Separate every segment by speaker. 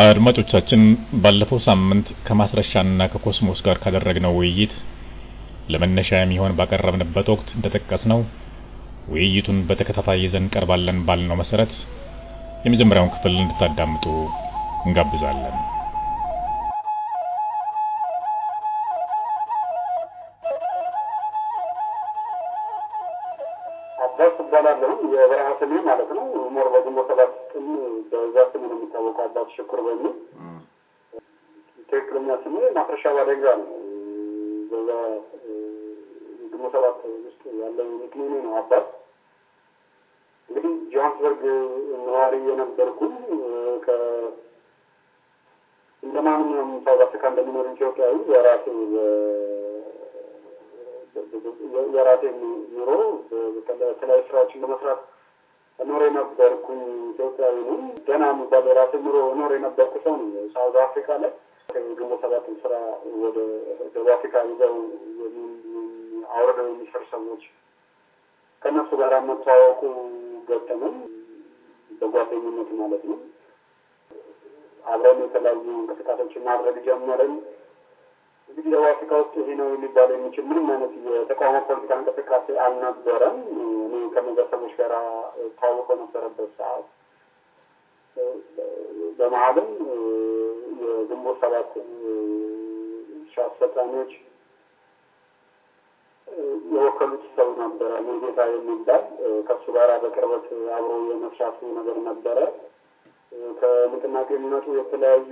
Speaker 1: አድማጮቻችን ባለፈው ሳምንት ከማስረሻና ከኮስሞስ ጋር ካደረግነው ውይይት ለመነሻ የሚሆን ባቀረብንበት ወቅት እንደጠቀስነው ውይይቱን በተከታታይ ይዘን ቀርባለን ባልነው መሰረት የመጀመሪያውን ክፍል እንድታዳምጡ እንጋብዛለን።
Speaker 2: አባስ እባላለሁ። የበረሃ ስሜ ማለት ነው። ሞር በግንቦት ሰባት ቀን በዛ ስሜ ነው የሚታወቀው፣ አባት ሽኩር በሚል ትክክለኛ ስሜ ማፍረሻ ባደጋ ነው። በዛ ግንቦት ሰባት ውስጥ ያለው ኒክኔሜ ነው አባት። እንግዲህ ጆሃንስበርግ ነዋሪ የነበርኩኝ እንደ ማንኛውም ሳውት አፍሪካ እንደሚኖር ኢትዮጵያዊ የራሴ የራሴ ኑሮ የተለያዩ ስራዎችን ለመስራት ኖር የነበርኩኝ ኢትዮጵያዊ ነኝ። ገና የሚባል የራሴ ኑሮ ኖር የነበርኩ ሰው ነው። ሳውዝ አፍሪካ ላይ ግንቦት ሰባትን ስራ ወደ ደቡብ አፍሪካ ይዘው አውርደው የሚሰሩ ሰዎች ከእነሱ ጋር መተዋወቁ ገጠመኝ፣ በጓደኝነት ማለት ነው። አብረን የተለያዩ እንቅስቃሴዎችን ማድረግ ጀመርን። እንግዲህ ደቡብ አፍሪካ ውስጥ ይሄ ነው ሊባል የሚችል ምንም አይነት የተቃውሞ ፖለቲካ እንቅስቃሴ አልነበረም። እኔ ከነዚያ ሰዎች ጋር ተዋውቀው ነበረበት ሰዓት በመሀልም የግንቦት ሰባት ሻ አስፈጻሚዎች የወከሉት ሰው ነበረ ሙሉጌታ የሚባል ከእሱ ጋር በቅርበት አብሮ የመስራቱ ነገር ነበረ። ከንቅናቄ የሚመጡ የተለያዩ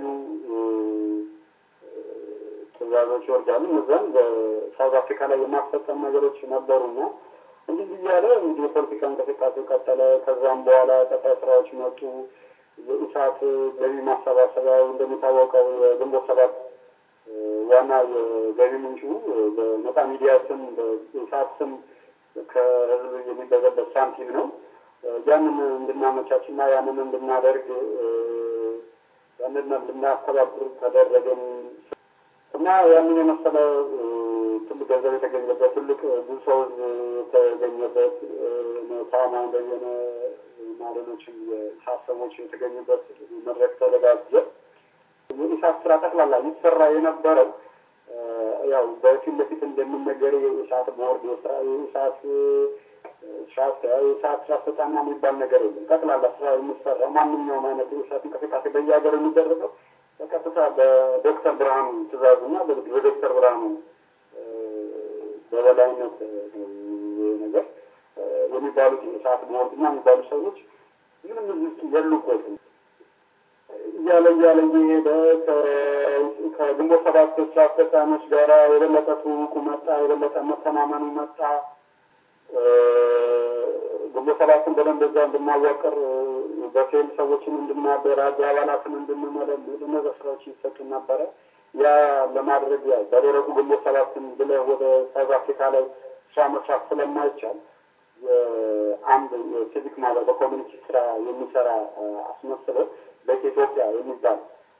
Speaker 2: ትእዛዞች ይወርዳሉ። እነዛን በሳውዝ አፍሪካ ላይ የማስፈጸም ነገሮች ነበሩና እንዲህ እያለ እንግዲህ የፖለቲካ እንቅስቃሴ ቀጠለ። ከዛም በኋላ ቀጣይ ስራዎች መጡ። የኢሳት ገቢ ማሰባሰቢያው እንደሚታወቀው የግንቦት ሰባት ዋና የገቢ ምንጩ በነጻ ሚዲያ ስም በኢሳት ስም ከህዝብ የሚበዘበት ሳንቲም ነው። ያንን እንድናመቻችና ያንን እንድናደርግ ያንን እንድናስተባብር ተደረገን እና ያንን የመሰለ ትልቅ ገንዘብ የተገኘበት ትልቅ ብዙ ሰው የተገኘበት ታማኝ በየነ እና ሌሎችም የኢሳት ሰዎች የተገኙበት መድረክ ተዘጋጀ። የኢሳት ስራ ጠቅላላ ይሰራ የነበረው ያው በፊት ለፊት እንደሚነገር የኢሳት ቦርድ የኢሳት የኢሳት ስራ አስፈጻሚ የሚባል ነገር የለም። ጠቅላላ ስራ የሚሰራው ማንኛውም አይነት የኢሳት እንቅስቃሴ በየሀገር የሚደረገው በቀጥታ በዶክተር ብርሃኑ ትእዛዙና በዶክተር ብርሃኑ በበላይነት ነገር የሚባሉት የሰዓት ቦርድና የሚባሉ ሰዎች ምንም እዚህ ውስጥ የሉበትም። እያለ እያለ እየሄደ ከግንቦት ሰባት ስራ አስፈጻሚዎች ጋር የበለጠ ትውውቁ መጣ፣ የበለጠ መተማመኑ መጣ። ግንቦት ሰባትን በደንብ እዛ እንድናዋቅር በፌል ሰዎችን እንድናደራጅ አባላትን እንድንመለምል እነዚያ ስራዎች ይሰጡ ነበረ። ያ ለማድረግ ያው በደረቁ ግንቦት ሰባትን ብለህ ወደ ሳውዝ አፍሪካ ላይ ስራ መስራት ስለማይቻል አንድ የሲቪክ ማህበር በኮሚኒቲ ስራ የሚሰራ አስመስለው በኢትዮጵያ የሚባል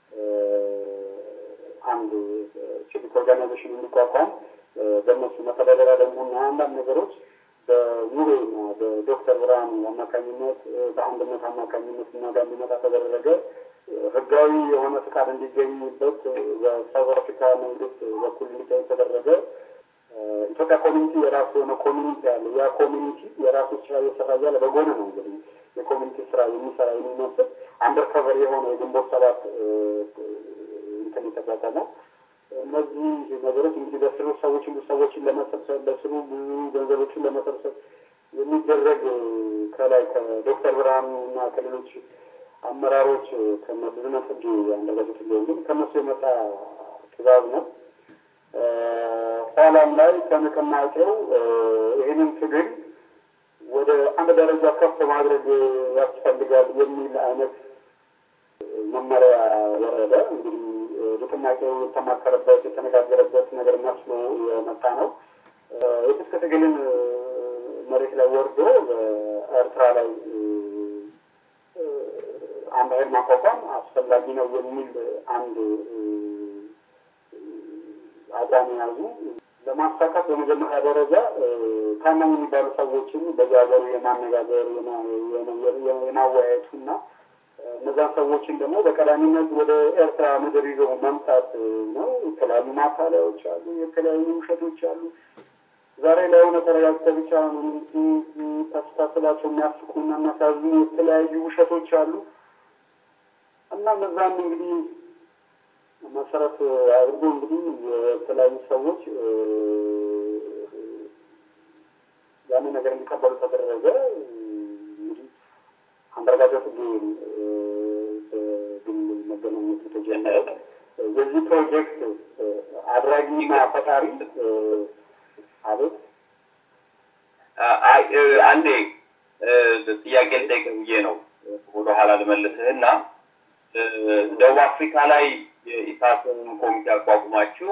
Speaker 2: አንድ ሲቪክ ኦርጋናይዜሽን የሚቋቋም በእነሱ መተዳደሪያ ደንቡና አንዳንድ ነገሮች በሙቤና በዶክተር ብርሃኑ አማካኝነት በአንድነት አማካኝነት እና ጋር እንዲመጣ ተደረገ። ህጋዊ የሆነ ፍቃድ እንዲገኝበት በሳውዝ አፍሪካ መንግስት በኩል እንዲታይ ተደረገ። ኢትዮጵያ ኮሚኒቲ የራሱ የሆነ ኮሚኒቲ አለ። ያ ኮሚኒቲ የራሱ ስራ እየሰራ እያለ በጎን ነው እንግዲህ የኮሚኒቲ ስራ የሚሰራ የሚመስል አንደርከቨር የሆነ የግንቦት ሰባት እንትን የተቋቋመው እነዚህ ነገሮች እንግዲህ በስሩ ሰዎች ብዙ ሰዎችን ለመሰብሰብ በስሩ ብዙ ገንዘቦችን ለመሰብሰብ የሚደረግ ከላይ ከዶክተር ብርሃኑ እና ከሌሎች አመራሮች ከመብዝነት ህግ አንደርጋቸው ትገኙ ከነሱ የመጣ ትእዛዝ ነው። ኋላም ላይ ከንቅናቄው ይህንን ትግል ወደ አንድ ደረጃ ከፍ ማድረግ ያስፈልጋል የሚል አይነት መመሪያ ወረደ። እንግዲህ ንቅናቄው የተማከረበት የተነጋገረበት ነገር መስሎ የመጣ ነው። የትጥቅ ትግልን መሬት ላይ ወርዶ በኤርትራ ላይ አንድ ኃይል ማቋቋም አስፈላጊ ነው የሚል አንድ አቋም ያዙ። ለማሳካት በመጀመሪያ ደረጃ ታማኝ የሚባሉ ሰዎችን በዚህ ሀገሩ የማነጋገር የማወያየቱ እና እነዛን ሰዎችን ደግሞ በቀዳሚነት ወደ ኤርትራ ምድር ይዘው መምጣት ነው። የተለያዩ ማታለያዎች አሉ፣ የተለያዩ ውሸቶች አሉ። ዛሬ ላይ ሆነ ተረጋግተህ ብቻ ታስታስባቸው የሚያስቁና የሚያሳዝኑ የተለያዩ ውሸቶች አሉ እና እነዛም እንግዲህ መሰረት አድርጎ እንግዲህ የተለያዩ ሰዎች ያንን ነገር እንዲቀበሉ ተደረገ። እንግዲህ አንዳርጋቸው ጽጌ በግል መገናኘቱ ተጀመረ። የዚህ ፕሮጀክት አድራጊና ፈጣሪ አቤት
Speaker 3: አንዴ ጥያቄ ልጠይቅ ብዬ ነው ወደኋላ ልመልስህና ደቡብ አፍሪካ ላይ የኢሳትን ኮሚቴ አቋቁማችሁ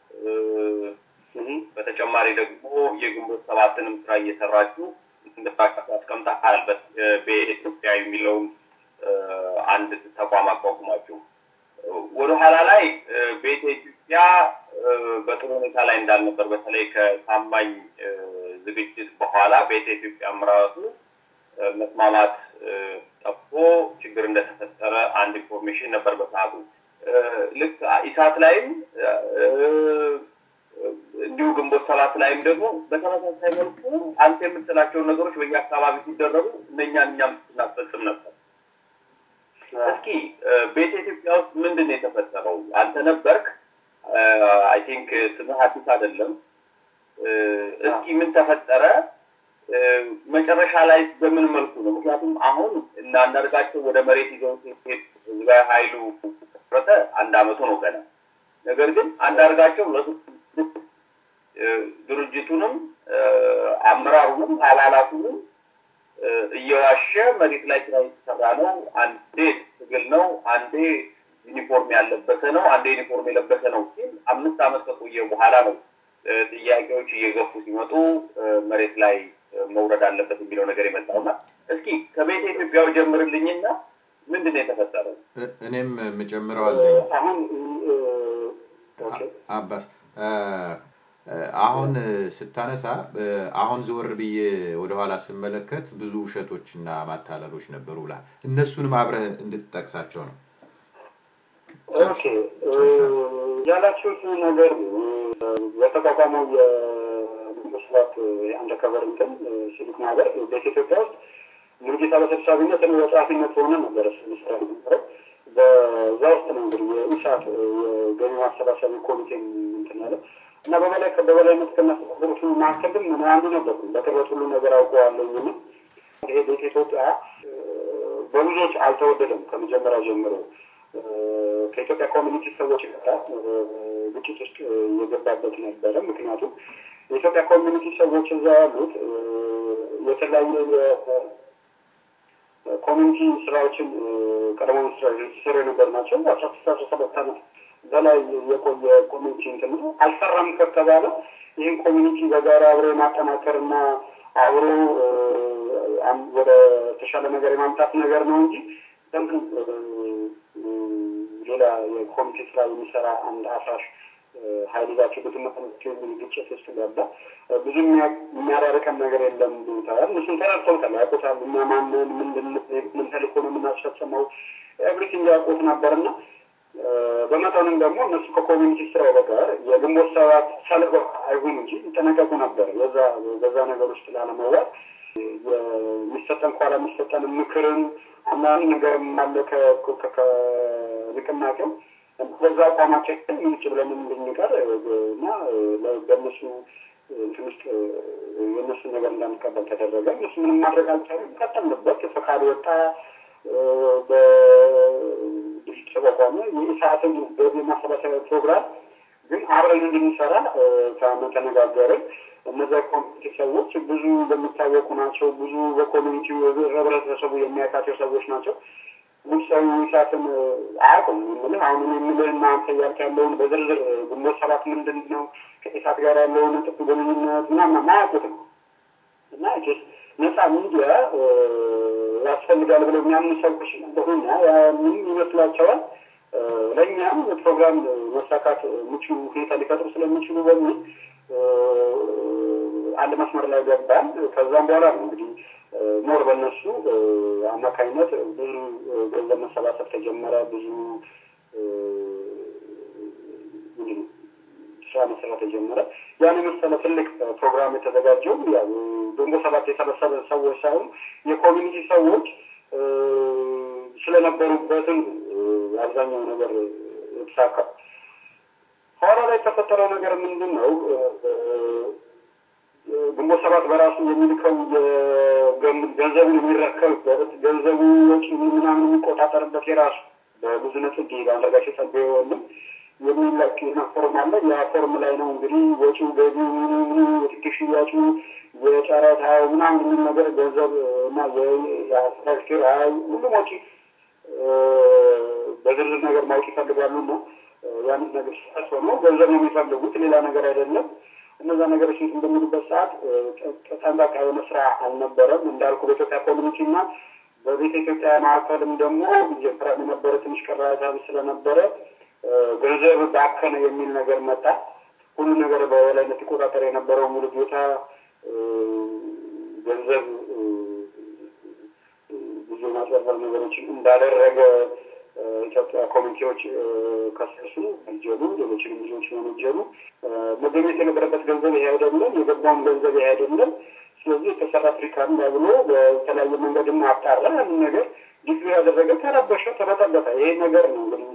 Speaker 3: በተጨማሪ ደግሞ የግንቦት ሰባትንም ስራ እየሰራችሁ እንደታቀፍ አስቀምጠሃል። በኢትዮጵያ የሚለውን አንድ ተቋም አቋቁማችሁ ወደኋላ ላይ ቤተ ኢትዮጵያ በጥሩ ሁኔታ ላይ እንዳልነበር በተለይ ከታማኝ ዝግጅት በኋላ ቤተ ኢትዮጵያም ራሱ መስማማት ጠፍቶ ችግር እንደተፈጠረ አንድ ኢንፎርሜሽን ነበር በሰዓቱ። ልክ ኢሳት ላይም እንዲሁ ግንቦት ሰባት ላይም ደግሞ በተመሳሳይ መልኩ አንተ የምትላቸውን ነገሮች በየአካባቢ ሲደረጉ እነኛን እኛም ስናስፈጽም ነበር። እስኪ ቤተ ኢትዮጵያ ውስጥ ምንድን ነው የተፈጠረው? አንተ ነበርክ። አይ ቲንክ ስምህ አዲስ አይደለም። እስኪ ምን ተፈጠረ? መጨረሻ ላይ በምን መልኩ ነው? ምክንያቱም አሁን እና አንዳርጋቸው ወደ መሬት ይዘው ሲሄድ ህዝባዊ ኃይሉ ረተ አንድ አመቱ ነው ገና። ነገር ግን አንዳርጋቸው ድርጅቱንም አመራሩንም አባላቱንም እየዋሸ መሬት ላይ ስራ የተሰራ ነው። አንዴ ትግል ነው፣ አንዴ ዩኒፎርም ያለበሰ ነው፣ አንዴ ዩኒፎርም የለበሰ ነው ሲል አምስት አመት ከቆየ በኋላ ነው ጥያቄዎች እየገፉ ሲመጡ መሬት ላይ መውረድ አለበት የሚለው ነገር የመጣውና እስኪ ከቤተ ኢትዮጵያው ጀምርልኝና ምንድን ነው የተፈጠረው?
Speaker 4: እኔም የምጨምረው አለኝ።
Speaker 2: አሁን
Speaker 4: አባስ አሁን ስታነሳ አሁን ዘወር ብዬ ወደኋላ ስመለከት ብዙ ውሸቶችና ማታለሎች ነበሩ ብላል። እነሱንም አብረህ እንድትጠቅሳቸው ነው።
Speaker 2: ኦኬ ያላችሁት ነገር በተቋቋመው የመንግስታት አንደርከቨር እንትን ሲቪክ ማህበር በኢትዮጵያ ውስጥ ሙሉጌታ በሰብሳቢነት እኔ በጸሐፊነት ሆነ ነበር ስራ ነበረው። በዛ ውስጥ ነው እንግዲህ የኢሳት የገቢ ማሰባሰቢያ ኮሚቴ እንትን ያለ እና በበላይ በበላይነት ከሚያስተዳድሩት መካከልም ምን አንዱ ነበርኩ። በቅርበት ሁሉ ነገር አውቀዋለሁ። እና ይሄ ቤተ ኢትዮጵያ በብዙዎች አልተወደደም ከመጀመሪያ ጀምሮ ከኢትዮጵያ ኮሚኒቲ ሰዎች ጋር ግጭት ውስጥ የገባበት ነበረ። ምክንያቱም የኢትዮጵያ ኮሚኒቲ ሰዎች እዛ ያሉት የተለያየ የኮሚኒቲ ስራዎችን ቀደሞ ስራ ሲሰሩ የነበር ናቸው። አስራ ስድስት አስራ ሰባት ዓመት በላይ የቆየ ኮሚኒቲ እንትን ነው። አልሰራም ከተባለ ይህን ኮሚኒቲ በጋራ አብሮ የማጠናከር እና አብሮ ወደ ተሻለ ነገር የማምጣት ነገር ነው እንጂ ለምን ሌላ የኮሚቴ ስራ የሚሰራ አንድ አፍራሽ ሀይል ይዛቸው ብትመጠናቸው የሚል ግጭት ውስጥ ገባ። ብዙ የሚያራርቀን ነገር የለም ብታል። እሱን ተረድተውታል፣ ያውቁታል። እኛ ማንን ምንድን ምን ተልእኮ ነው የምናስፈጽመው ኤቭሪቲንግ ያውቁት ነበርና በመጠኑም ደግሞ እነሱ ከኮሚኒቲ ስራው በቀር የግንቦት ሰባት ሰለባ አይሁን እንጂ ይጠነቀቁ ነበር። በዛ በዛ ነገር ውስጥ ላለመዋል የሚሰጠን ኋላ የሚሰጠን ምክርን አንዳንድ ነገር አለ ከንቅናቄው በዛ አቋማችን ምንጭ ብለን እንድንቀር እና በእነሱ እንትን ውስጥ የእነሱን ነገር እንዳንቀበል ተደረገ። እነሱ ምንም ማድረግ አልቻለም። ቀጠልንበት። ፈቃድ ወጣ። በድርጅት ተቋቋመ። የኢሳትን ገቢ ማሰባሰቢያ ፕሮግራም ግን አብረን እንድንሰራ ተነጋገርን። እነዚያ ኮሚኒቲ ሰዎች ብዙ የሚታወቁ ናቸው። ብዙ በኮሚኒቲ ህብረተሰቡ የሚያውቃቸው ሰዎች ናቸው። ውሳዊ ኢሳትን አያውቁም። የምልህ አሁን የምልህ እናንተ እያልክ ያለውን በዝርዝር ግንቦት ሰባት ምንድን ነው ከኢሳት ጋር ያለውን ጥፍ ግንኙነት ምናምን አያውቁትም እና ነፃ ሚዲያ ያስፈልጋል ብለው የሚያምኑ ሰዎች ነበሩና ምን ይመስላቸዋል ለእኛም ፕሮግራም መሳካት ምቹ ሁኔታ ሊፈጥሩ ስለሚችሉ በሚል አንድ መስመር ላይ ገባን። ከዛም በኋላ ነው እንግዲህ ሞር በእነሱ አማካኝነት ብዙ ገንዘብ መሰባሰብ ተጀመረ። ብዙ ስራ መሰራት ተጀመረ። ያን የመሰለ ትልቅ ፕሮግራም የተዘጋጀው ያው ግንቦት ሰባት የሰበሰበ ሰዎች ሳይሆን የኮሚኒቲ ሰዎች ስለነበሩበትም አብዛኛው ነገር የተሳካ ኋላ ላይ የተፈጠረው ነገር ምንድን ነው? ግንቦት ሰባት በራሱ የሚልከው ገንዘቡን የሚረከብበት ገንዘቡ ወጪ ምናምን የሚቆጣጠርበት የራሱ በብዙ ነጥብ በአንዳርጋቸው ጸጋዬ ወንድም የሚለቅ ፎርም አለ። ያ ፎርም ላይ ነው እንግዲህ ወጪው፣ ገቢው፣ ምኑ የትኬት ሽያጩ፣ የጨረታው ምናምን የሚል ነገር ገንዘብ እና የአስትራክቸር ሁሉም ወጪ በዝርዝር ነገር ማወቅ ይፈልጋሉ እና ያንን ነገር ሲያስሆ ነው ገንዘብ ነው የሚፈልጉት ሌላ ነገር አይደለም። እነዛ ነገሮች እንትን በሚሉበት ሰዓት ጠንቃቃ የሆነ ስራ አልነበረም። እንዳልኩ በኢትዮጵያ ኮሚኒቲ እና በቤተ ኢትዮጵያ መካከልም ደግሞ ጀምራ የነበረ ትንሽ ቅራታ ስለነበረ ገንዘብ ባከነ የሚል ነገር መጣ። ሁሉ ነገር በበላይነት ይቆጣጠር የነበረው ሙሉ ጌታ ገንዘብ ብዙ ማጭበርበር ነገሮችን እንዳደረገ ኢትዮጵያ ኮሚቴዎች ከሰሱ፣ ወንጀሉ፣ ሌሎችንም ልጆች ወንጀሉ መገኘት የነበረበት ገንዘብ ይሄ አይደለም፣ የገባውን ገንዘብ ይሄ አይደለም። ስለዚህ የተሰራ አፍሪካን ብሎ በተለያየ መንገድም አጣራ። ያንን ነገር ዲግሪ ያደረገ ተረበሸ፣ ተበጠበጠ። ይሄ ነገር ነው እንግዲህ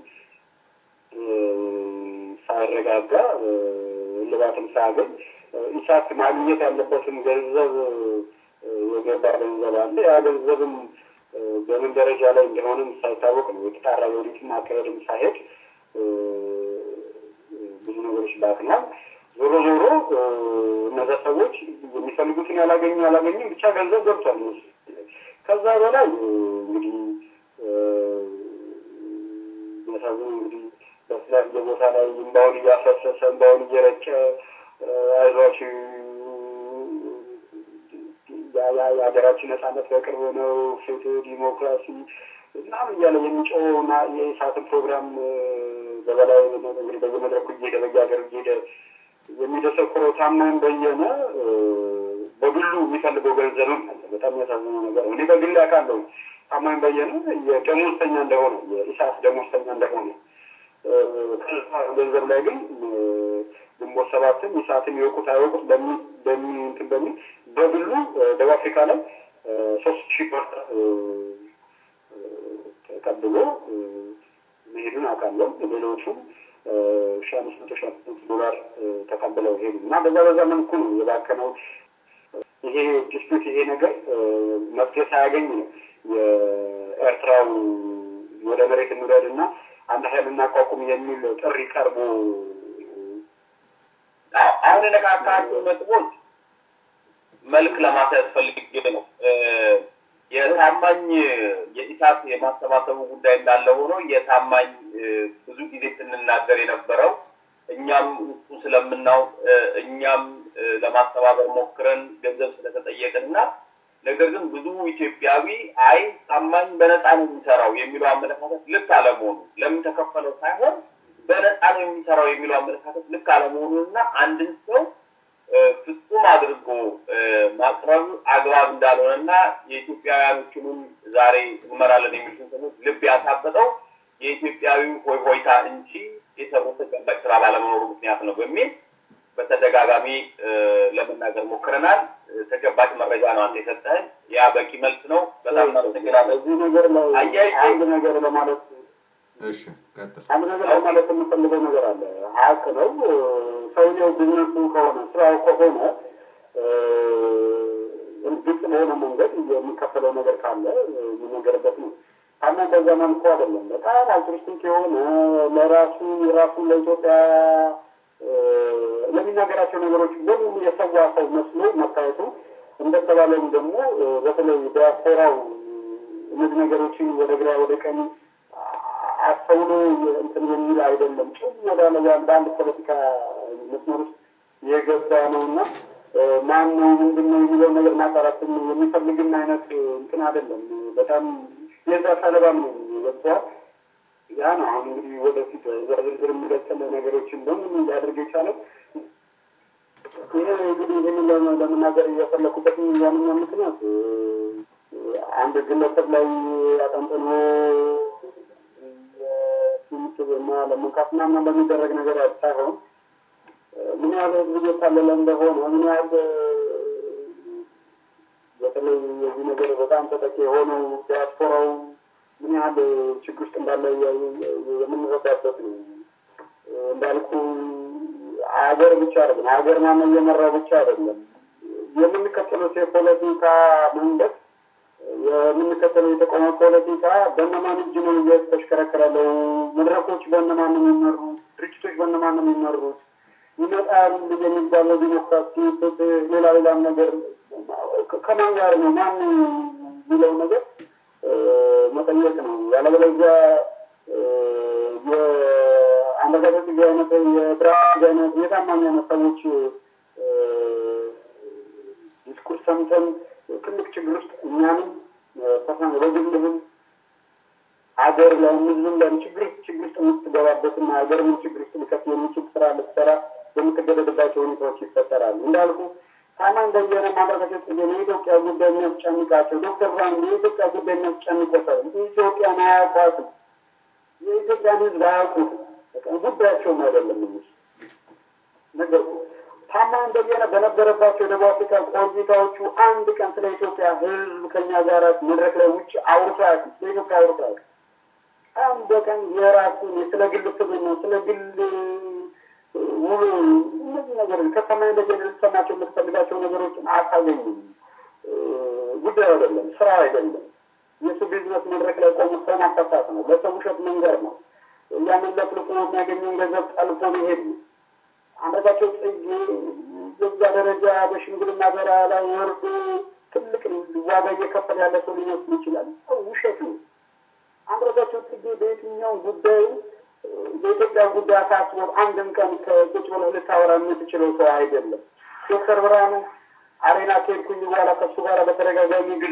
Speaker 2: ሳይረጋጋ እልባትም ሳያገኝ ኢሳት ማግኘት ያለበትም ገንዘብ የገባ ገንዘብ አለ። ያ ገንዘብም በምን ደረጃ ላይ እንደሆነም ሳይታወቅ ነው የተጣራ የወዲትም አካሄድም ሳይሄድ ብዙ ነገሮች ባክናል። ዞሮ ዞሮ እነዛ ሰዎች የሚፈልጉትን ያላገኙ ያላገኙም ብቻ ገንዘብ ገብቷል። ከዛ በላይ እንግዲህ የሚያሳዝን እንግዲህ በተለያየ ቦታ ላይ እንባውን እያፈሰሰ እንባውን እየረጨ አይዟችሁ የሀገራችን ነጻነት በቅርብ ነው፣ ፍትህ፣ ዲሞክራሲ ምናምን እያለ የሚጮኸውና የኢሳትን ፕሮግራም በበላይ እንግዲህ በየመድረኩ እየሄደ በየሀገር እየሄደ የሚደሰኩረው ታማኝ በየነ በግሉ የሚፈልገው ገንዘብም አለ። በጣም የሚያሳዝነው ነገር እኔ በግል ያውቃለሁ። ታማኝ በየነ የደሞዝተኛ እንደሆነ የኢሳት ደሞዝተኛ እንደሆነ ገንዘብ ላይ ግን ግንቦት ሰባትም ኢሳትም የወቁት አይወቁት በሚ እንትን በሚል በግሉ ደቡብ አፍሪካ ላይ ሶስት ሺህ ዶላር ተቀብሎ መሄዱን አውቃለሁ። ሌሎቹም ሺ አምስት መቶ ሺ አምስት መቶ ዶላር ተቀብለው ሄዱ እና በዛ በዛ መልኩ ነው የባከነው። ይሄ ዲስፒት ይሄ ነገር መፍትሄ ሳያገኝ ነው የኤርትራው ወደ መሬት እንውረድ እና አንድ ሀይል እናቋቁም የሚል ጥሪ ቀርቦ
Speaker 3: አሁን የነካካቸው ነጥቦች መልክ ለማስያዝ ፈልጌ ነው። የታማኝ የኢሳት የማሰባሰቡ ጉዳይ እንዳለ ሆኖ የታማኝ ብዙ ጊዜ ስንናገር የነበረው እኛም እሱ ስለምናውቅ እኛም ለማስተባበር ሞክረን ገንዘብ ስለተጠየቅን እና ነገር ግን ብዙ ኢትዮጵያዊ አይ ታማኝ በነፃ ነው የሚሰራው የሚለው አመለካከት ልክ አለመሆኑ ለምን ተከፈለው ሳይሆን በነፃ ነው የሚሰራው የሚለው አመለካከት ልክ አለመሆኑን እና አንድን ሰው ፍጹም አድርጎ ማቅረብ አግባብ እንዳልሆነ እና የኢትዮጵያውያኖችንም ዛሬ እንመራለን የሚሉትን ሰዎች ልብ ያሳበጠው የኢትዮጵያዊ ሆይ ሆይታ እንጂ የሰሩት ተጨባጭ ስራ ባለመኖሩ ምክንያት ነው በሚል በተደጋጋሚ ለመናገር ሞክረናል። ተጨባጭ መረጃ ነው አንተ የሰጠህን። ያ በቂ መልስ ነው። በጣም እናመሰግናለን።
Speaker 2: እዚህ ነገር ላይ አንድ ነገር ለማለት
Speaker 4: እሺ ቀጥል።
Speaker 2: አንድ ነገር ለማለት የምፈልገው ነገር አለ። ሀቅ ነው። ሰውየው ቢዝነሱ ከሆነ ስራው ከሆነ ግልጽ በሆነ መንገድ የሚከፈለው ነገር ካለ የሚነገርበት ነው። አና በዛ መልኩ አይደለም። በጣም አልቱሪስቲክ የሆነ ለራሱ ራሱን ለኢትዮጵያ ለሚናገራቸው ነገሮች በሙሉ የሰዋ ሰው መስሎ መታየቱ እንደተባለውም ደግሞ በተለይ ዲያስፖራው እነዚህ ነገሮችን ወደ ግራ ወደ ቀኝ አስተውሎ እንትን የሚል አይደለም። ጭም ወዳለ በአንድ ፖለቲካ መስመር ውስጥ የገባ ነው እና ማን ነው ምንድን ነው የሚለው ነገር ማጣራት የሚፈልግን አይነት እንትን አይደለም። በጣም የዛ ሰለባም ነው ገብተዋል። ያ ነው አሁን እንግዲህ ወደፊት እዛ ዝርዝር የሚቀጥል ነገሮችን በሙሉ ሊያደርግ የቻለው ይሄ እንግዲህ ይህንን ለመናገር እየፈለኩበት ዋነኛ ምክንያት አንድ ግለሰብ ላይ አጠንጥኖ እና ለመንካት ምናምን በሚደረግ ነገር ሳይሆን ምን ያህል ህዝብ እየታለለ እንደሆነ ምን ያህል በተለይ የዚህ ነገር በጣም ተጠቂ የሆነው ዲያስፖራው ምን ያህል ችግር ውስጥ እንዳለ የምንረዳበት ነው። እንዳልኩ ሀገር ብቻ አይደለም፣ ሀገር ማነው እየመራው ብቻ አይደለም። የምንከተለው የፖለቲካ መንገድ የምንከተለው የተቃውሞ ፖለቲካ በእነማን እጅ ነው እየተሽከረከራለው? መድረኮች በእነማን ነው የሚመሩት? ድርጅቶች በእነማን ነው የሚመሩት? ይመጣል የሚባለው ዲሞክራሲ፣ ፍትህ፣ ሌላ ሌላም ነገር ከማን ጋር ነው ማን የሚለው ነገር መጠየቅ ነው። ያለበለዚያ የአመለካከት ጊዜ አይነት የብርሃን አይነት የታማኝ አይነት ሰዎች ዲስኩርስ ሰምተን ትልቅ ችግር ውስጥ እኛንም ፐርሰናል በግልህም ሀገር ላይ ህዝብም ላይ ችግር ችግር ውስጥ የምትገባበትና ሀገር ምን ችግር ውስጥ ሊከት የሚችል ስራ ልትሰራ የምትገደድባቸው ሁኔታዎች ይፈጠራሉ። እንዳልኩ ታማኝ በየነ ማድረጋቸው ጽጌ የኢትዮጵያ ጉዳይ የሚያስጨንቃቸው ዶክተር ብርሃኑ የኢትዮጵያ ጉዳይ የሚያስጨንቆታል። ኢትዮጵያን አያውቋትም። የኢትዮጵያን ህዝብ አያውቁትም። ጉዳያቸውም አይደለም እነሱ ነገር ታማኝ በየነ በነበረባቸው የደቡብ አፍሪካ ቆይታዎቹ አንድ ቀን ስለ ኢትዮጵያ ህዝብ ከኛ ጋር መድረክ ላይ ውጭ አውርቶ አያውቅም። ስለ ኢትዮጵያ አውርቶ አያውቅም። አንድ ቀን የራሱን ስለ ግል ስብዕና ነው ስለ ግል ውሎ እነዚህ ነገሮች ከታማኝ በየነ ልትሰማቸው የምትፈልጋቸው ነገሮችን አታገኝም። ጉዳዩ አይደለም፣ ስራ አይደለም። የእሱ ቢዝነስ መድረክ ላይ ቆሞ ሰው ማፈታት ነው፣ ለሰው ውሸት መንገር ነው። ያንን ለፍልፎ የሚያገኘውን ገንዘብ ጠልፎ መሄድ ነው። አንዳቸው ጽጌ የዛ ደረጃ በሽምግልና በራ ላይ ወርዶ ትልቅ ዋጋ እየከፈለ ያለ ሰው ሊመስል ይችላል። ውሸት ነው። አንዳቸው ጽጌ በየትኛው ጉዳዩ የኢትዮጵያ ጉዳይ አሳስቦት አንድም ቀን ከቁጭ ብለህ ልታወራ የምትችለው ሰው አይደለም። ዶክተር ብርሃኑ አሬና ከሄድኩኝ በኋላ ከሱ ጋር በተደጋጋሚ ጊዜ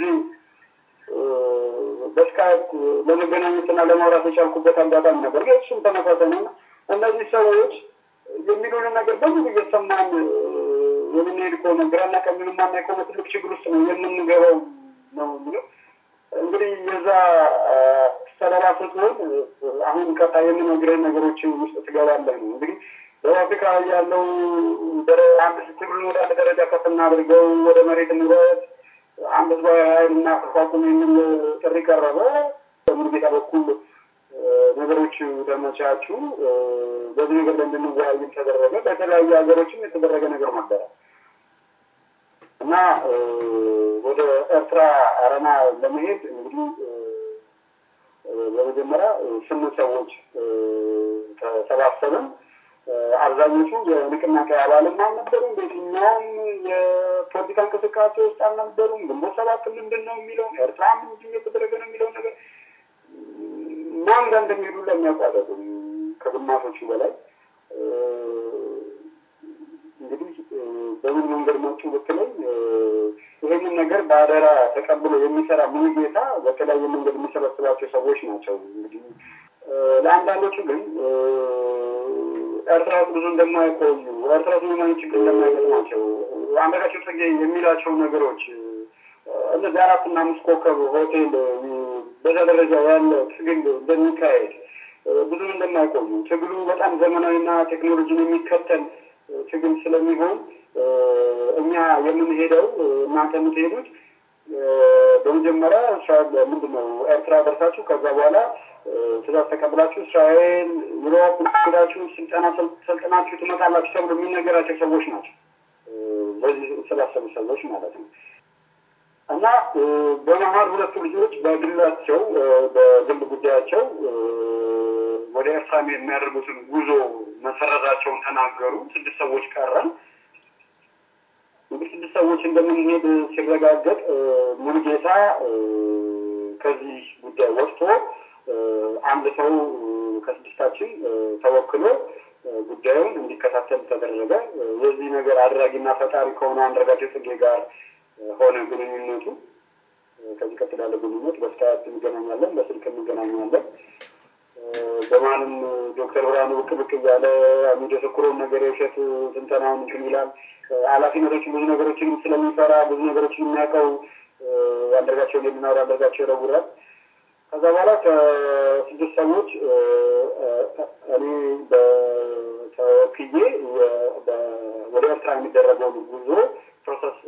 Speaker 2: በስካይፕ ለመገናኘትና ለማውራት የቻልኩበት አጋጣሚ ነበር። እሱም ተመሳሳይ ነው። እነዚህ ሰዎች የሚሉንን ነገር በሙሉ እየሰማን የምንሄድ ከሆነ ግራና ቀኙን ማናይ ከሆነ ትልቅ ችግር ውስጥ ነው የምንገባው ነው የሚለው እንግዲህ የዛ ሰለባ ስትሆን አሁን ቀጣ የምነግርህ ነገሮች ውስጥ ትገባለህ ነው እንግዲህ ደቡብ አፍሪካ ያለው አንድ ትግሉን ወደ አንድ ደረጃ ከፍ እናድርገው፣ ወደ መሬት እንውረድ፣ አንድ ህዝባዊ ኃይል እናቋቁም የሚል ጥሪ ቀረበ። በሙሉጌታ በኩል ነገሮች ተመቻቹ። በዚህ ነገር ላይ እንድንወያይም ተደረገ። በተለያዩ ሀገሮችም የተደረገ ነገር ነበረ እና ወደ ኤርትራ አረና ለመሄድ እንግዲህ በመጀመሪያ ስምንት ሰዎች ተሰባሰብን። አብዛኞቹ የንቅናቄ አባልም አልነበሩም። በየትኛውም የፖለቲካ እንቅስቃሴ ውስጥ አልነበሩም። ግንቦት ሰባት ምንድን ነው የሚለው ኤርትራ ምንድን የተደረገ ነው የሚለው ነገር ማን ጋር እንደሚሄዱ ለሚያውቁ አይደሉም። ከግማሾቹ በላይ እንግዲህ በምን መንገድ መጡ ብትለኝ ይህንን ነገር በአደራ ተቀብሎ የሚሰራ ሙሉ ጌታ በተለያየ መንገድ የሚሰበስባቸው ሰዎች ናቸው። እንግዲህ ለአንዳንዶቹ ግን ኤርትራ ውስጥ ብዙ እንደማይቆዩ ኤርትራ ውስጥ ምንም አይነት ችግር እንደማይገጥማቸው አንዳንዳቸው ጽጌ የሚላቸው ነገሮች እነዚህ አራትና አምስት ኮከብ ሆቴል በዛ ደረጃ ያለ ትግል እንደሚካሄድ ብዙም እንደማይቆዩ ትግሉ በጣም ዘመናዊና ቴክኖሎጂን የሚከተል ትግል ስለሚሆን እኛ የምንሄደው እናንተ የምትሄዱት በመጀመሪያ እስራኤል ምንድን ነው ኤርትራ ደርሳችሁ ከዛ በኋላ ትእዛዝ ተቀብላችሁ እስራኤል ዩሮፕ ሄዳችሁ ስልጠና ሰልጥናችሁ ትመጣላችሁ ተብሎ የሚነገራቸው ሰዎች ናቸው። በዚህ ስላሰቡ ሰዎች ማለት ነው። እና በመሀል ሁለቱ ልጆች በግላቸው በግል ጉዳያቸው ወደ ኤርትራ የሚያደርጉትን ጉዞ መሰረዛቸውን ተናገሩ። ስድስት ሰዎች ቀረን። እንግዲህ ስድስት ሰዎች እንደምንሄድ ሲረጋገጥ ሙሉጌታ ከዚህ ጉዳይ ወጥቶ አንድ ሰው ከስድስታችን ተወክሎ ጉዳዩን እንዲከታተል ተደረገ። የዚህ ነገር አድራጊና ፈጣሪ ከሆነ አንዳርጋቸው ጽጌ ጋር ሆነ ግንኙነቱ። ከዚህ ቀጥል ያለ ግንኙነት በስካያት እንገናኛለን፣ በስልክ እንገናኛለን። በማንም ዶክተር ብርሃኑ ብቅ ብቅ እያለ የሚደሰኩረውን ነገር የውሸት ስልጠናውን እንትን ይላል። ኃላፊነቶችን ብዙ ነገሮችን ስለሚፈራ ብዙ ነገሮችን የሚያውቀው አንዳርጋቸው የሚናወር አንዳርጋቸው ይረውራል። ከዛ በኋላ ከስድስት ሰዎች እኔ ተወክዬ ወደ ኤርትራ የሚደረገውን ጉዞ ፕሮሰስ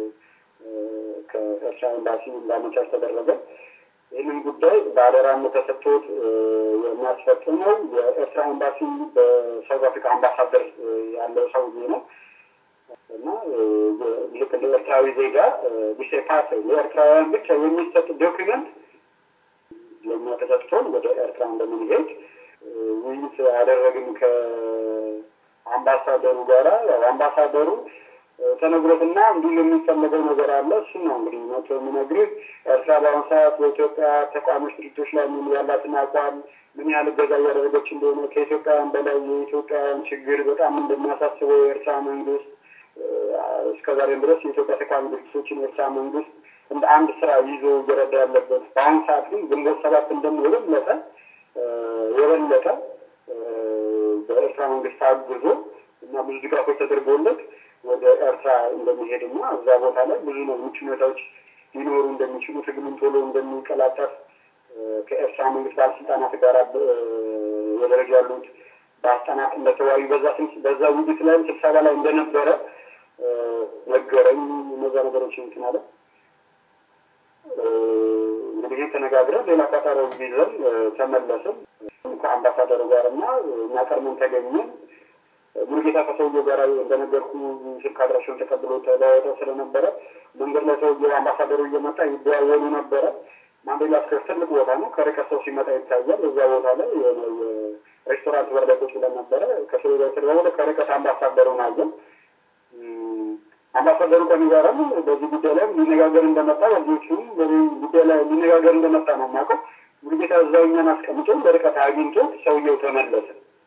Speaker 2: ከኤርትራ ኤምባሲ እንዳመቻች ተደረገ። ይህንን ጉዳይ በአደራነት ተሰጥቶት የሚያስፈጽመው የኤርትራ ኤምባሲ በሳውዝ አፍሪካ አምባሳደር ያለው ሰውዬ ነው እና ልክ እንደ ኤርትራዊ ዜጋ ቢሴፓስ ለኤርትራውያን ብቻ የሚሰጥ ዶክመንት ለእኛ ተሰጥቶን ወደ ኤርትራ እንደምንሄድ ውይይት ያደረግን ከአምባሳደሩ ጋራ ያው አምባሳደሩ ተነግሮትና እንዲህ የሚፈለገው ነገር አለ። እሱ ነው እንግዲህ መቶ የሚነግርህ ኤርትራ በአሁኑ ሰዓት በኢትዮጵያ ተቋሞች ድርጅቶች ላይ ምን ያላትን አቋም ምን ያህል እገዛ እያደረገች እንደሆነ ከኢትዮጵያውያን በላይ የኢትዮጵያውያን ችግር በጣም እንደሚያሳስበው የኤርትራ መንግስት እስከ ዛሬም ድረስ የኢትዮጵያ ተቃዋሚ ድርጅቶችን የኤርትራ መንግስት እንደ አንድ ስራ ይዞ እየረዳ ያለበት በአሁኑ ሰዓት ግን ግንቦት ሰባት እንደሞ የበለጠ የበለጠ በኤርትራ መንግስት አግዞ እና ብዙ ድጋፎች ተደርጎለት ወደ ኤርትራ እንደሚሄድና እዛ ቦታ ላይ ብዙ ነው ምቹ ሁኔታዎች ሊኖሩ እንደሚችሉ ትግሉም ቶሎ እንደሚቀላጠፍ ከኤርትራ መንግስት ባለስልጣናት ጋር የደረጃ ያሉት ባለስልጣናት እንደተወያዩ በዛ በዛ ውይይት ላይም ስብሰባ ላይ እንደነበረ ነገረኝ። እነዛ ነገሮች እንትን አለ እንግዲህ ተነጋግረን ሌላ ቀጠሮ ይዘን ተመለስን ከአምባሳደሩ ጋር እና እኛ ቀድመን ተገኘን። ሙሉጌታ ከሰውየው ጋር እንደነገርኩ ስልክ አድራሻውን ተቀብሎ ተለዋውጠው ስለነበረ መንገድ ላይ ሰውየው አምባሳደሩ እየመጣ ይደዋወሉ ነበረ። ማንዴላ ስኩዌር ትልቅ ቦታ ነው። ከርቀት ሰው ሲመጣ ይታያል። እዛ ቦታ ላይ ሬስቶራንት በር ላይ ቁጭ ብለን ነበረ። ከሰው ጋር ተደዋወለ። ከርቀት አምባሳደሩን አየን። አምባሳደሩ ከኔ ጋርም በዚህ ጉዳይ ላይ ሊነጋገር እንደመጣ በዚዎቹም በዚህ ጉዳይ ላይ ሊነጋገር እንደመጣ ነው የማውቀው። ሙሉጌታ እዛው እኛን አስቀምጦ በርቀት አግኝቶ ሰውየው ተመለሰ።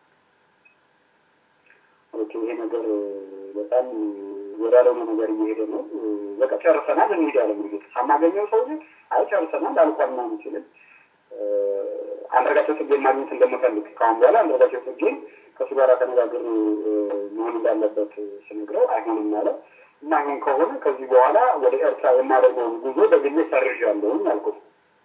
Speaker 2: ይሄ ነገር በጣም ወዳለሆነ ነገር እየሄደ ነው። በቃ ጨርሰናል፣ እንሂድ ያለ ሙሉጌታ ሳናገኘው ሰው አይ ጨርሰናል አልኳል ና ምችልን አንዳርጋቸው ጽጌን ማግኘት እንደምፈልግ ከአሁን በኋላ አንዳርጋቸው ጽጌን ከእሱ ጋር ተነጋግር መሆን እንዳለበት ስነግረው አይሆንም አለ። የማይሆን ከሆነ ከዚህ በኋላ ወደ ኤርትራ የማደርገውን ጉዞ በግሌ ሰርዣለሁኝ አልኩት።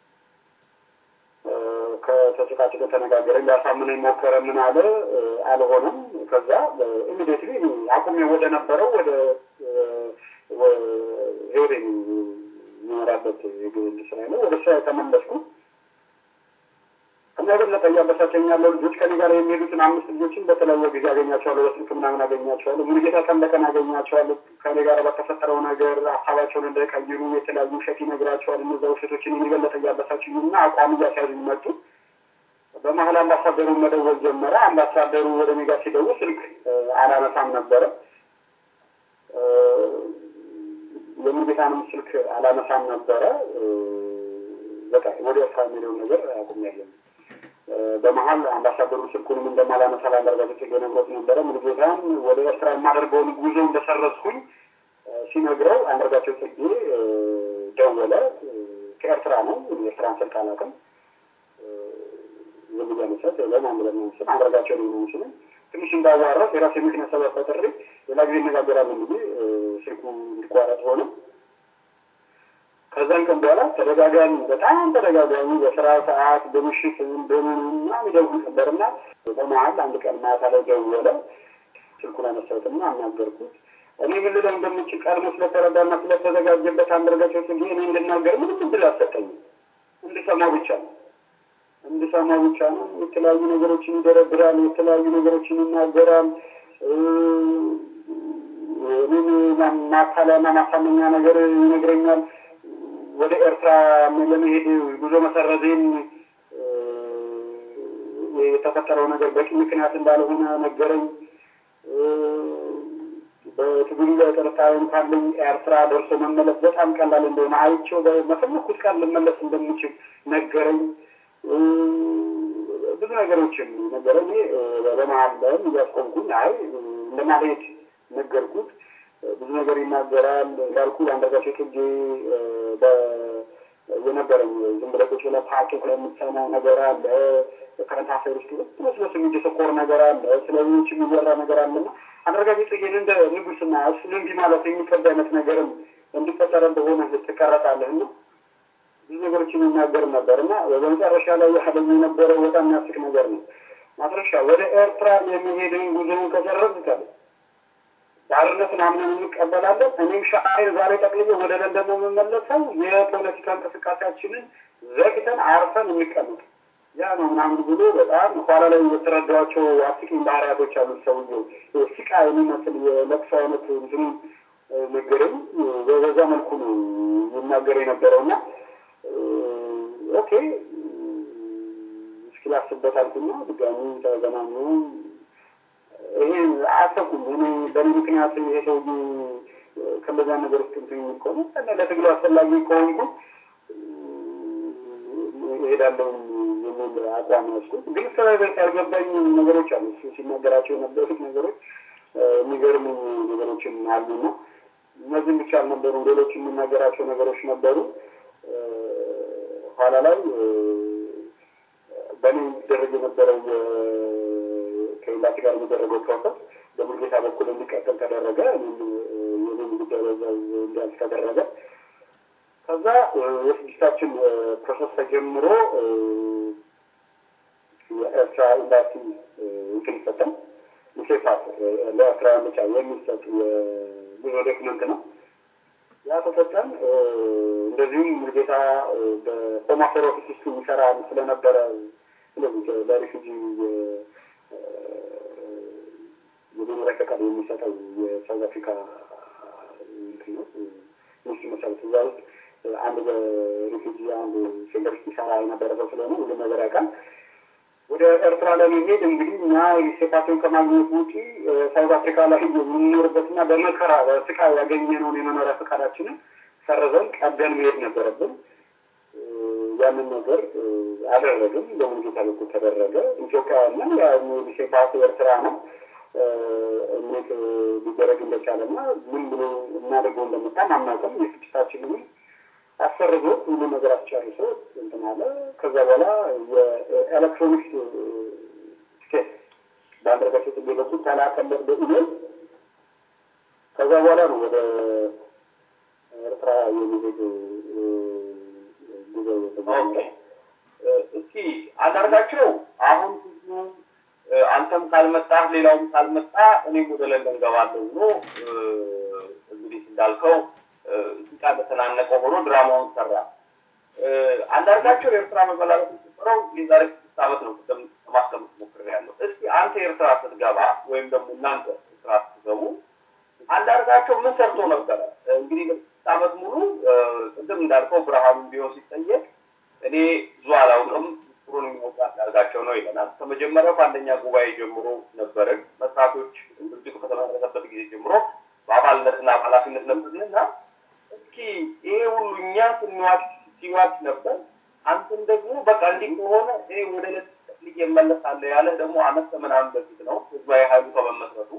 Speaker 2: ከተጨቃጭቆ ተነጋገረ። ሊያሳምነኝ ሞከረ። ምን አለ አልሆነም። ከዛ ኢሚዲየትሊ አቁሜ ወደ ነበረው ወደ ህይወቴ የሚመራበት የግል ስራ ነው ወደ ስራ የተመለስኩ እና የበለጠ እያበሳጨኝ ያለው ልጆች ከኔ ጋር የሚሄዱትን አምስት ልጆችን በተለያየ ጊዜ አገኛቸዋለሁ። በስልክ ምናምን አገኛቸዋለሁ። ሙሉጌታ ቀን በቀን አገኛቸዋለሁ። ከኔ ጋር በተፈጠረው ነገር ሀሳባቸውን እንዳይቀይሩ የተለያዩ ውሸት ይነግራቸዋል። እነዛ ውሸቶችን የበለጠ እያበሳጭኝ እና አቋም እያስያዙኝ መጡ። በመሀል አምባሳደሩ መደወል ጀመረ። አምባሳደሩ ወደ እኔ ጋር ሲደውል ስልክ አላነሳም ነበረ። የሙሉጌታንም ስልክ አላነሳም ነበረ። በቃ ወደ ኤርትራ የሚለውን ነገር አቁሜያለሁ። በመሀል አምባሳደሩ ስልኩንም እንደማላነሳ ላንዳርጋቸው ጽጌ ነግሮት ነበረ። ሙሉጌታን ወደ ኤርትራ የማደርገውን ጉዞ እንደሰረዝኩኝ ሲነግረው አንዳርጋቸው ጽጌ ደወለ። ከኤርትራ ነው። የኤርትራን ስልክ አላውቅም። ዝም እያነሳት ለማን ብለን ነው ስል አንዳርጋቸው ነው ነው ስል ትንሽ እንዳዋራት የራሴ ምክንያት ሰበብ ፈጥሬ ሌላ ጊዜ እነጋገራለን ብዬ ስልኩ እንዲቋረጥ ሆነ። ከዛን ቀን በኋላ ተደጋጋሚ በጣም ተደጋጋሚ በስራ ሰዓት በምሽት በምንና ይደውል ነበርና በመሀል አንድ ቀን ማታ ላይ ደወለ። ስልኩን አነሳሁትና አናገርኩት። እኔ ምን ልለው እንደምችል ቀድሞ ስለተረዳና ስለተዘጋጀበት አንዳርጋቸው ጽጌ እኔ እንድናገር ምንም እድል አልሰጠኝም። እንድሰማው ብቻ ነው እንድሰማው ብቻ ነው። የተለያዩ ነገሮችን ይደረድራል፣ የተለያዩ ነገሮችን ይናገራል። እኔን ማታለያና ማሳመኛ ነገር ይነግረኛል። ወደ ኤርትራ ለመሄድ ጉዞ መሰረዜን የተፈጠረው ነገር በቂ ምክንያት እንዳልሆነ ነገረኝ። በትግሉ ላይ ጥርጣሬም ካለኝ ኤርትራ ደርሶ መመለስ በጣም ቀላል እንደሆነ አይቼው በፈለኩት ቀን ልመለስ እንደምችል ነገረኝ። ብዙ ነገሮችን ነገረኝ። በመሀል ላይም እያስቆምኩኝ አይ እንደማልሄድ ነገርኩት። ብዙ ነገር ይናገራል። እንዳልኩ አንዳርጋቸው ጽጌ የነበረኝ ዝም ብለህ ቁጭ ብለህ ፓርቶክ ላይ የምትሰማው ነገር አለ። ከረንት አፌር ውስጥ ሁሉ ስለሱ የሚደሰኮር ነገር አለ። ስለ ሌሎች የሚወራ ነገር አለና አንዳርጋቸው ጽጌን እንደ ንጉስና እሱን እንዲህ ማለት የሚከብድ አይነት ነገርም እንዲፈጠረ እንደሆነ ትቀረጣለህ እና ብዙ ነገሮችን የሚናገር ነበር እና በመጨረሻ ላይ ያህለኝ የነበረው በጣም የሚያስቅ ነገር ነው። ማስረሻ ወደ ኤርትራ የሚሄድን ጉዞውን ከጨረስካለ ባርነትን አምነን እንቀበላለን። እኔም ሻዕር ዛሬ ጠቅልዬ ወደ ለንደን ነው የምመለሰው። የፖለቲካ እንቅስቃሴያችንን ዘግተን አርፈን እንቀመጥ ያ ነው ምናምን ብሎ በጣም ኋላ ላይ የተረዳኋቸው አስቂኝ ባህሪያቶች አሉት። ሰውየው ሲቃ የሚመስል የለቅሶ አይነት እንትኑ ነገረኝ። በዛ መልኩ ነው ይናገር የነበረው እና ኦኬ እስኪ ላስብበት አልኩና ድጋሚ ተገናኙ። ይሄ አሰብኩም እኔ በእኔ ምክንያት ይሄ ሰውዬ ከበዛ ነገር ውስጥ እንትን የሚል ከሆነ እና ለትግሉ አስፈላጊ ከሆንኩ እሄዳለሁ የሚል አቋም ወስኩት። ግን ስለበቅ ያልገባኝ ነገሮች አሉ። እሱ ሲናገራቸው የነበሩት ነገሮች የሚገርሙ ነገሮችም አሉና እነዚህም ብቻ አልነበሩም። ሌሎች የሚናገራቸው ነገሮች ነበሩ። ኋላ ላይ በእኔ የሚደረግ የነበረው ከኤምባሲ ጋር የሚደረገው ፕሮሰስ በሙልጌታ በኩል እንዲቀጥል ተደረገ። የኔም ጉዳይ በዛው እንዲያልፍ ተደረገ። ከዛ የስድስታችን ፕሮሰስ ተጀምሮ የኤርትራ ኤምባሲ እንትን ይሰጣል። ሚሴፓት ለኤርትራውያን ብቻ የሚሰጥ የጉዞ ዶክመንት ነው። ያ ተሰጠን። እንደዚሁም ሙልጌታ በሆም አፌር ኦፊስ ውስጥ የሚሰራ ስለነበረ ስለዚህ ለሪፊጂ የመኖሪያ ፈቃድ የሚሰጠው የሳውዝ አፍሪካ እንትን ነው ሚኒስትር መሰረት እዛ ውስጥ አንድ በሪፊጂ አንድ ሴንተር ውስጥ ይሰራ የነበረ ሰው ስለሆነ ሁሉም ነገር ያውቃል። ወደ ኤርትራ ለመሄድ እንግዲህ እኛ ሴፓቸውን ከማግኘት ውጪ ሳውዝ አፍሪካ ላይ የምንኖርበትና በመከራ በስቃይ ያገኘነውን የመኖሪያ ፈቃዳችንን ሰርዘን ቀደን መሄድ ነበረብን። ያንን ነገር አደረግም። በሙልጌታ በኩል ተደረገ። ኢትዮጵያውያን ሴፓቱ ኤርትራ ነው። እንዴት ሊደረግ እንደቻለና ምን ብሎ እናደርገው እንደመጣም አናውቅም። የስድስታችንንም አሰርዞ ሁሉ ነገር አስጨርሶ እንትን አለ። ከዛ በኋላ የኤሌክትሮኒክስ ትኬት በአንደርጋቸው ጽጌ በኩል ተላከለት በኢሜል። ከዛ በኋላ ነው ወደ ኤርትራ የሚሄድ ጉዞ የተጀመረ።
Speaker 3: እስኪ አንዳርጋቸው አሁን ብዙ አንተም ካልመጣህ ሌላውም ካልመጣ እኔም ወደ ለንደን ገባለሁ ብሎ እንግዲህ እንዳልከው ሲቃ በተናነቀ ሆኖ ድራማውን ሰራ። አንዳርጋቸው የኤርትራ መበላለጥ የተፈጠረው የዛሬ ስድስት ዓመት ነው። ቅድም ለማስቀመጥ ሞክሬያለሁ። እስኪ አንተ ኤርትራ ስትገባ ወይም ደግሞ እናንተ ኤርትራ ስትገቡ አንዳርጋቸው ምን ሰርቶ ነበረ? እንግዲህ ስድስት ዓመት ሙሉ ቅድም እንዳልከው ብርሃኑ ቢሆን ሲጠየቅ እኔ ብዙ አላውቅም ጥሩን የሚወጣ አንዳርጋቸው ነው ይለናል። ከመጀመሪያው ከአንደኛ ጉባኤ ጀምሮ ነበርን መስራቶች ድርጅቱ ከተመሰረተበት ጊዜ ጀምሮ በአባልነትና በኃላፊነት ነበርንና እስኪ ይሄ ሁሉ እኛ ስንዋች ሲዋች ነበር። አንተም ደግሞ በቃ እንዲህ ከሆነ እኔ ወደ ልጅ እመለሳለሁ ያለህ ደግሞ አመት ከምናምን በፊት ነው ህዝባዊ ኃይሉ ከመመስረቱ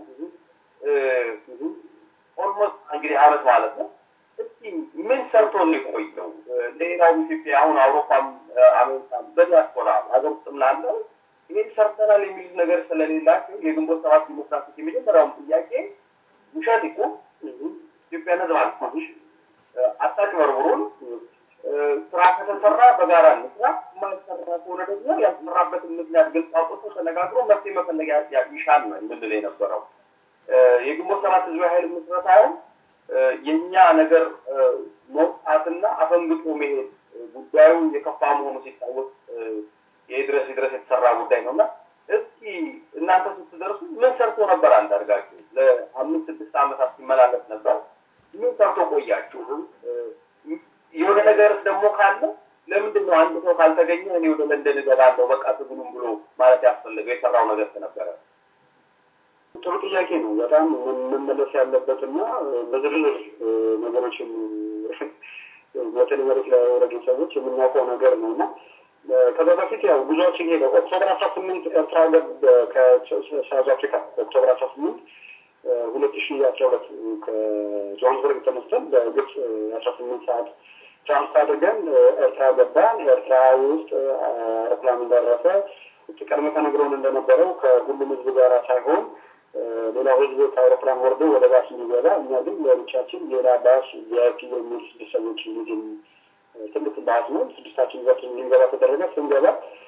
Speaker 3: ኦልሞስት እንግዲህ አመት ማለት ነው። እስኪ ምን ሰርቶ የቆየው ሌላው ኢትዮጵያ አሁን አውሮፓም አሜሪካም በዲያስፖራ ሀገር ውስጥም ላለው ይሄን ሰርተናል የሚሉት ነገር ስለሌላቸው የግንቦት ሰባት ዲሞክራሲ የመጀመሪያውም ጥያቄ ውሸት እኮ ኢትዮጵያን ህዝብ አልፋሽ አታጭበርብሩን፣ ስራ ከተሰራ በጋራ እንስራ፣ የማይሰራ ከሆነ ደግሞ ያልተሰራበትን ምክንያት ግልጽ አውጥቶ ተነጋግሮ መፍትሄ መፈለግ ይሻል ነው የምንል የነበረው። የግንቦት ሰባት ህዝባዊ ኃይል ምስረታውን የእኛ ነገር መውጣትና አፈንግጦ መሄድ ጉዳዩ የከፋ መሆኑ ሲታወቅ የድረስ ድረስ የተሰራ ጉዳይ ነው እና እስኪ እናንተ ስትደርሱ ምን ሰርቶ ነበር አንዳርጋችሁ? ለአምስት ስድስት ዓመታት ሲመላለስ ነበር። ምን ሰርቶ ቆያችሁ? የሆነ ነገርስ ደግሞ ካለ ለምንድን ነው አንድ ሰው ካልተገኘ እኔ ወደ ለንደን እገባለሁ በቃ ትግሉም ብሎ ማለት ያስፈልገው የሰራው ነገር ነበረ?
Speaker 2: ጥሩ ጥያቄ ነው። በጣም መመለስ ያለበትና በዝርዝር ነገሮችን በተለይ መሬት ላይ ያወረዱ ሰዎች የምናውቀው ነገር ነው እና ከዛ በፊት ያው ጉዞዎችን ሄደ ኦክቶበር አስራ ስምንት ኤርትራ ገብ ከሳውዝ አፍሪካ ኦክቶበር አስራ ስምንት ሁለት ሺ አስራ ሁለት ከጆሃንስበርግ ተነስተን በግብፅ አስራ ስምንት ሰዓት ትራንስት አድርገን ኤርትራ ገባን። ኤርትራ ውስጥ አውሮፕላን እንደረሰ ቀድሞ ተነግሮን እንደነበረው ከሁሉም ህዝብ ጋር ሳይሆን ሌላ ህዝብ ከአውሮፕላን ወርዶ ወደ ባስ እንዲገባ፣ እኛ ግን ለብቻችን ሌላ ባስ ቪአይፒ የሚል ስድስት ሰዎች እንዲድን ትልቅ ባስ ነው። ስድስታችን ይዛችን እንድንገባ ተደረገ። ስንገባ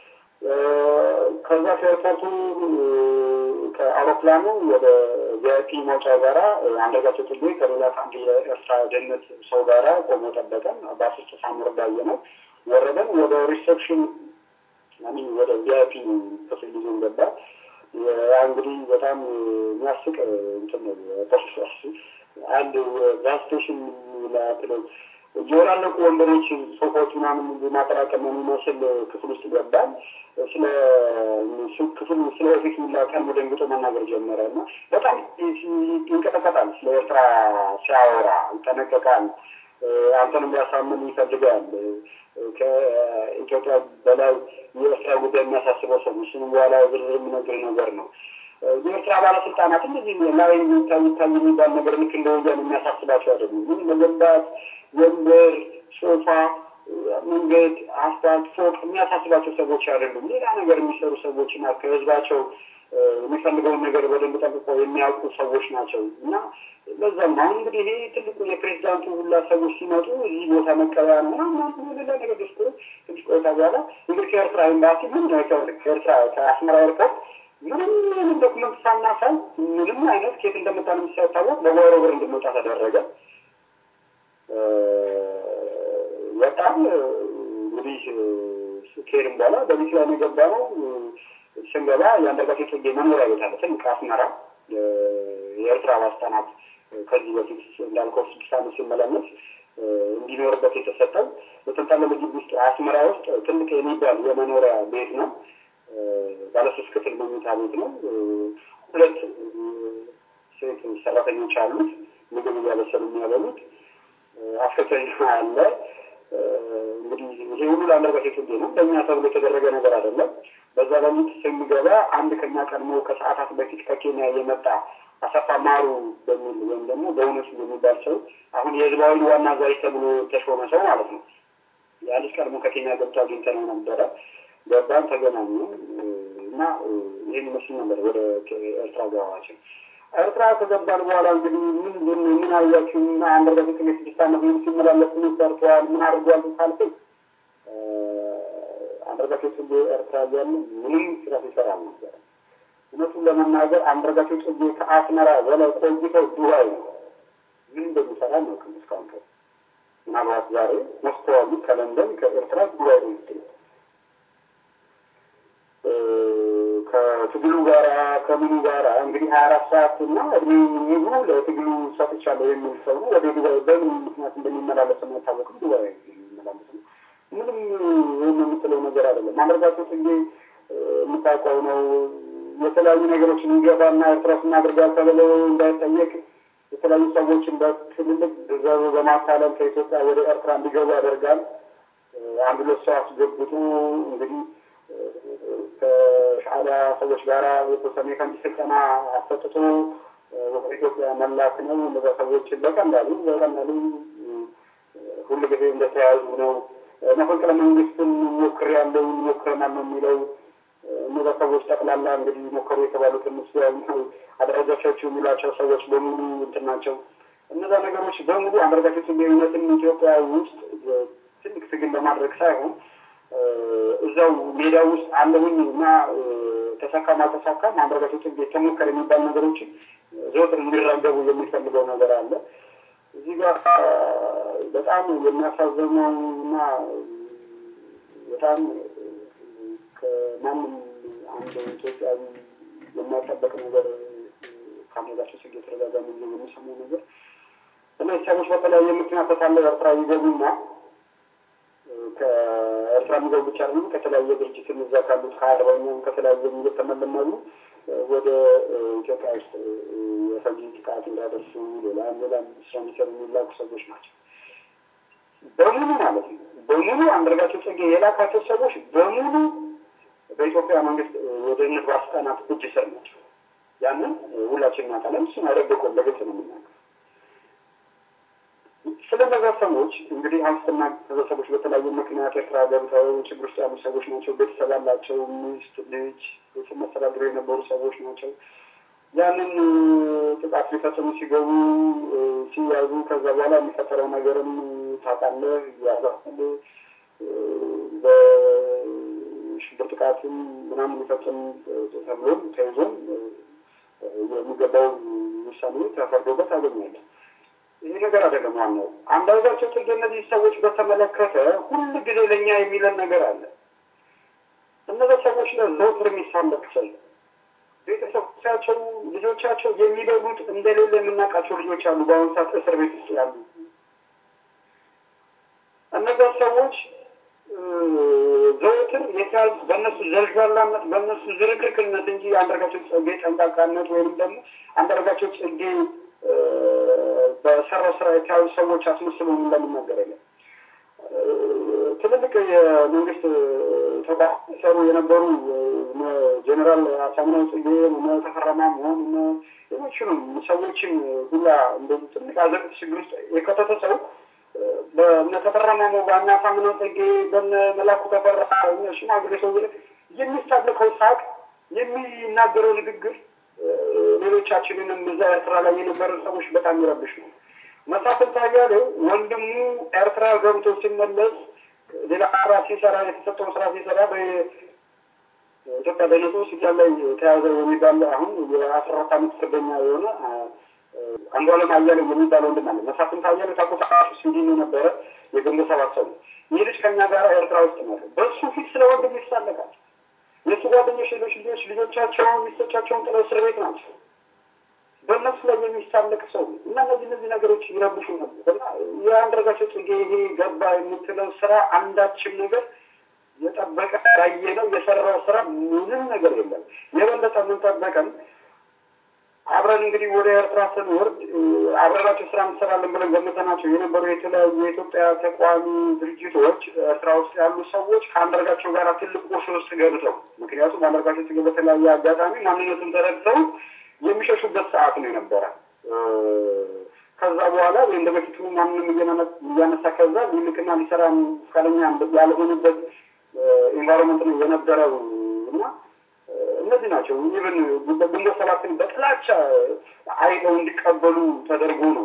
Speaker 2: ከዛ ከኤርፖርቱ ከአውሮፕላኑ ወደ ቪአይፒ መውጫ ጋራ አንዳርጋቸው ጽጌ ከሌላ ከአንድ የኤርትራ ደህንነት ሰው ጋራ ቆሞ ጠበቀን። ባስ ውስጥ ሳንወርድ አየነው። ወረደን። ወደ ሪሴፕሽን ወደ ቪአይፒ ክፍል ይዞን ገባ። ያ እንግዲህ በጣም የሚያስቅ እንትን ነው። አንድ ጋዝ ስቴሽን ላትለው የወላለቁ ወንበሮች ሶፋዎች ምናምን ማጠራቀም የሚመስል ክፍል ውስጥ ገባል። ስለ ክፍል ስለ ፊት ሚላቀን ደንግጦ መናገር ጀመረ እና በጣም ይንቀጠቀጣል። ስለ ኤርትራ ሲያወራ ይጠነቀቃል። አንተንም ሊያሳምን ይፈልጋል። ከኢትዮጵያ በላይ የኤርትራ ጉዳይ የሚያሳስበው ሰው እሱም በኋላ ዝርዝር የሚነግር ነገር ነው። የኤርትራ ባለስልጣናት እንደዚህ ላይ የሚታይ ይታይ የሚባል ነገር ልክ እንደ ወያኔ የሚያሳስባቸው አይደሉም። ምን መገንባት፣ ወንበር፣ ሶፋ፣ መንገድ፣ አስፋልት፣ ፎቅ የሚያሳስባቸው ሰዎች አይደሉም። ሌላ ነገር የሚሰሩ ሰዎች እና ከህዝባቸው የሚፈልገውን ነገር በደንብ ጠንቅቀው የሚያውቁ ሰዎች ናቸው እና ለዛም አሁን እንግዲህ ይሄ ትልቁ የፕሬዚዳንቱ ሁላ ሰዎች ሲመጡ እዚህ ቦታ መቀበያ ነው ምናምን ሌላ ነገር ደስኩሮ ትንሽ ቆይታ በኋላ እንግዲህ ከኤርትራ ኤምባሲ ምን ከኤርትራ ከአስመራ ኤርፖርት ምንም ምንም ዶክመንት ሳናሳይ ምንም አይነት ኬት እንደመጣ ነው ሳይታወቅ በጓሮ በር እንድንወጣ ተደረገ። በጣም እንግዲህ ከሄድን በኋላ በቤት ላይ የገባ ነው። ስንገባ የአንዳርጋቸው ጽጌ መኖሪያ ቤት አለ ትልቅ አስመራ የኤርትራ ባለስልጣናት ከዚህ በፊት እንዳልከው ስድስት ዓመት ሲመላለስ እንዲኖርበት የተሰጠው በተንጣለለ ግቢ ውስጥ አስመራ ውስጥ ትልቅ የሚባል የመኖሪያ ቤት ነው። ባለሶስት ክፍል መኝታ ቤት ነው። ሁለት ሴት ሰራተኞች አሉት፣ ምግብ እያበሰሉ የሚያበሉት። አስከተኛ አለ። እንግዲህ ይሄ ሁሉ ለአንዳርጋቸው ጽጌ ነው። ለእኛ ተብሎ የተደረገ ነገር አይደለም። በዛ በሚት ስንገባ አንድ ከኛ ቀድሞ ከሰዓታት በፊት ከኬንያ የመጣ አሰፋ ማሩ በሚል ወይም ደግሞ በእውነቱ የሚባል ሰው አሁን የህዝባዊ ዋና አዛዥ ተብሎ ተሾመ ሰው ማለት ነው። ያ ልጅ ቀድሞ ከኬንያ ገብቶ አግኝተነው ነበረ። ገባን፣ ተገናኙ እና ይህን ይመስል ነበር ወደ ኤርትራ ገባችን። ኤርትራ ከገባን በኋላ እንግዲህ ምን ምን ምን አያችሁ? እና አንዳርጋቸው ጽጌ ስድስት ዓመት ምን ሲመላለስ ምን ሰርተዋል? ምን አድርጓል ካልከኝ አንዳርጋቸው ጽጌ ኤርትራ እያለ ምንም ስራ ሲሰራ አልነበረ። እውነቱን ለመናገር አንዳርጋቸው ጽጌ ከአስመራ በላይ ቆይተው ዱባይ ነው ምን እንደሚሰራ ነው እስካሁን ድረስ። ምናልባት ዛሬ መስተዋሉ ከለንደን ከኤርትራ ዱባይ ነው ይገኛል። ከትግሉ ጋራ ከምኑ ጋራ እንግዲህ ሀያ አራት ሰዓት እና እድሜ ሙሉ ለትግሉ ሰጥቻለሁ የሚል ሰው ነው። ወደ ዱባይ በምን ምክንያት እንደሚመላለስ አይታወቅም። ዱባይ የሚመላለስ ነው። ምንም ይህን የምትለው ነገር አይደለም። አንዳርጋቸው ጽጌ የምታውቀው ነው። የተለያዩ ነገሮች እንዲገባና ኤርትራ ውስጥ እናድርጋል ተብሎ እንዳይጠየቅ የተለያዩ ሰዎችን በትልልቅ ገንዘብ በማታለል ከኢትዮጵያ ወደ ኤርትራ እንዲገቡ ያደርጋል። አንድ ሁለት ሰው አስገብቶ እንግዲህ ከሻዕቢያ ሰዎች ጋራ የተወሰነ የከንድ ስልጠና አሰጥቶ ወደ ኢትዮጵያ መላክ ነው። እነዛ ሰዎችን በቀላሉ በቀላሉ ሁሉ ጊዜ እንደተያዙ ነው። መፈንቅለ መንግስትን ሞክሬያለሁ ሞክረናል ነው የሚለው። እነዛ ሰዎች ጠቅላላ እንግዲህ ሞከሩ የተባሉትን ምስ አደረጃቸው የሚሏቸው ሰዎች በሙሉ እንትን ናቸው። እነዛ ነገሮች በሙሉ አንዳርጋቸው ጽጌ እውነትም ኢትዮጵያ ውስጥ ትልቅ ትግል ለማድረግ ሳይሆን እዛው ሜዳ ውስጥ አለሁኝ እና ተሳካም አልተሳካም አንዳርጋቸው ጽጌ ተሞከረ የሚባል ነገሮችን ዘወትር እንዲራገቡ የሚፈልገው ነገር አለ። እዚህ ጋር በጣም የሚያሳዝነው እና በጣም ከማንም አንድ ኢትዮጵያዊ የማይጠበቅ ነገር ከአንዳርጋቸው ጽጌ ተደጋጋሚ የሚሰማው ነገር እነዚህ ሰዎች በተለያየ ምክንያት ተታለው ኤርትራ ይገቡና ከኤርትራ የሚገቡ ብቻ ደግሞ ከተለያየ ድርጅት እዛ ካሉት ከአርበኛም ከተለያየ እየተመለመሉ ወደ ኢትዮጵያ ውስጥ የፈንጂ ጥቃት እንዳደርሱ ሌላም ሌላም ስራ የሚሰሩ የሚላኩ ሰዎች ናቸው። በሙሉ ማለት ነው። በሙሉ አንዳርጋቸው ጽጌ የላካቸው ሰዎች በሙሉ በኢትዮጵያ መንግስት የደህንነት ባለስልጣናት እጅ ስር ናቸው። ያንን ሁላችን እናውቃለን። እሱን አይደብቆም፣ በግልጽ ነው የምናውቀው። ስለነዛ ሰዎች እንግዲህ አንስትና እነዛ ሰዎች በተለያዩ ምክንያት ኤርትራ ገብተው ችግር ውስጥ ያሉ ሰዎች ናቸው። ቤተሰብ አላቸው፣ ሚስት፣ ልጅ ቤተሰብ መስተዳድሩ የነበሩ ሰዎች ናቸው። ያንን ጥቃት ሊፈጽሙ ሲገቡ ሲያዙ ከዛ በኋላ የሚፈጠረው ነገርም ታውቃለህ። ያዛል በሽብር ጥቃትም ምናምን ሊፈጽም ተብሎም ተይዞም የሚገባው ውሳኔ ተፈርዶበት አገኛለን። ይህ ነገር አይደለም ዋናው። አንዳንዳቸው ጽጌ እነዚህ ሰዎች በተመለከተ ሁል ጊዜ ለእኛ የሚለን ነገር አለ። እነዚህ ሰዎች ለዘውትር የሚሳለቅ ሰው ቤተሰቦቻቸው ልጆቻቸው የሚበሉት እንደሌለ የምናውቃቸው ልጆች አሉ። በአሁኑ ሰዓት እስር ቤት ውስጥ ያሉ እነዚያ ሰዎች ዘውትር የተያዙ በእነሱ ዘልዛላነት በእነሱ ዝርክርክነት እንጂ አንዳርጋቸው ጽጌ ጠንቃቃነት ወይም ደግሞ አንዳርጋቸው ጽጌ በሰራው ስራ የተያዙ ሰዎች አስመስሎ እንደምናገር የለም። ትልልቅ የመንግስት ተቋም ሲሰሩ የነበሩ ጀኔራል አሳምነው ጽጌ ተፈራ ማሞ ሌሎችንም ሰዎችን ሁላ እንደዚህ ትልቅ አዘቅት ችግር ውስጥ የከተተ ሰው በእነ ተፈራ ማሞ በእነ አሳምነው ጽጌ በእነ መላኩ ተፈራ ሽማግሌ ሰው የሚሳለቀው ሳቅ የሚናገረው ንግግር ሌሎቻችንንም እዛ ኤርትራ ላይ የነበረ ሰዎች በጣም ይረብሽ ነው። መሳፍንት አያሌው ወንድሙ ኤርትራ ገብቶ ሲመለስ ሌላ ስራ ሲሰራ የተሰጠውን ስራ ሲሰራ በኢትዮጵያ በነቶ ስልጣን ላይ ተያዘ የሚባል አሁን የአስራ አራት አመት ፍርደኛ የሆነ አንዷለም አያሌው የሚባል ወንድም አለ። መሳፍንት አያሌው ታውቁታላችሁ፣ ስዊድን የነበረ የግንቦት ሰባት ሰው ነው። ይህ ልጅ ከኛ ጋር ኤርትራ ውስጥ ነው። በሱ ፊት ስለ ወንድሙ ይሳለቃል። የእሱ ጓደኞች ሌሎች ልጆች ልጆቻቸውን ሚስቶቻቸውን ጥለው እስር ቤት ናቸው። በእነሱ ላይ የሚሳለቅ ሰው እና እነዚህ እነዚህ ነገሮች ይረብሹ ነበር እና የአንዳርጋቸው ጽጌ ይሄ ገባ የምትለው ስራ አንዳችም ነገር የጠበቀ ያየ ነው የሰራው ስራ ምንም ነገር የለም። የበለጠ የምንጠበቀን አብረን እንግዲህ ወደ ኤርትራ ስንወርድ አብረናቸው ስራ እንሰራለን ብለን ገምተናቸው የነበሩ የተለያዩ የኢትዮጵያ ተቋሚ ድርጅቶች ኤርትራ ውስጥ ያሉ ሰዎች ከአንዳርጋቸው ጋር ትልቅ ቁርሾ ውስጥ ገብተው ምክንያቱም አንዳርጋቸው ጽጌ በተለያየ አጋጣሚ ማንነቱን ተረድተው የሚሸሹበት ሰዓት ነው የነበረ። ከዛ በኋላ እንደ በፊቱ ማንንም እያነሳ ከዛ ሊልክና ሊሰራ ፈቃደኛ ያልሆኑበት ኢንቫይሮንመንት ነው የነበረው እና እነዚህ ናቸው። ኢቨን ግንቦት ሰባትን በጥላቻ አይተው እንዲቀበሉ ተደርጎ ነው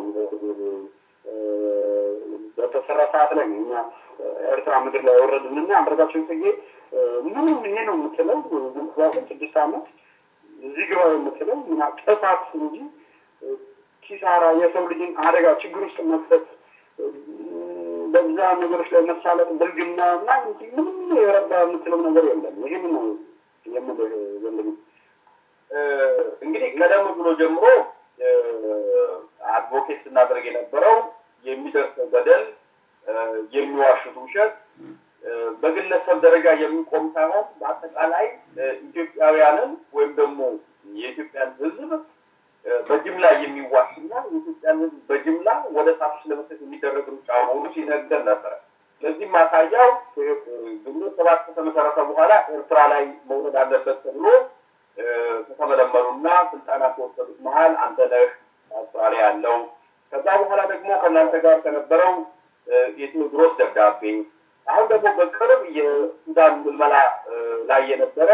Speaker 2: በተሰራ ሰዓት ላይ ነው እኛ ኤርትራ ምድር ላይ ያወረድንና አንዳርጋቸው ጽጌ ምንም ይሄ ነው የምትለው ግንቦት ስድስት አመት እዚህ ግባ የምትለው ጥፋት እንጂ ኪሳራ፣ የሰው ልጅን አደጋ ችግር ውስጥ መክተት፣ በዛ ነገሮች ላይ መሳለጥ፣ ብልግና እና ምንም የረባ የምትለው ነገር የለም። ይህን ነው የምልህ ወንድም።
Speaker 3: እንግዲህ ቀደም ብሎ ጀምሮ አድቮኬት ስናደርግ የነበረው የሚደርሰው በደል፣ የሚዋሹት ውሸት በግለሰብ ደረጃ የሚቆም ሳይሆን በአጠቃላይ ኢትዮጵያውያንን ወይም ደግሞ የኢትዮጵያን ሕዝብ በጅምላ የሚዋሽና የኢትዮጵያን ሕዝብ በጅምላ ወደ እሳት ውስጥ ለመክተት የሚደረግ ሩጫ መሆኑ ሲነገር ነበረ። ለዚህም ማሳያው ግንቦት ሰባት ከተመሰረተ በኋላ ኤርትራ ላይ መውረድ አለበት ተብሎ ከተመለመሉና ስልጠና ከወሰዱት መሀል አንተነህ አውስትራሊያ ያለው ከዛ በኋላ ደግሞ ከእናንተ ጋር ከነበረው የቴዎድሮስ ደብዳቤ አሁን ደግሞ በቅርብ የሱዳን ምልመላ ላይ የነበረ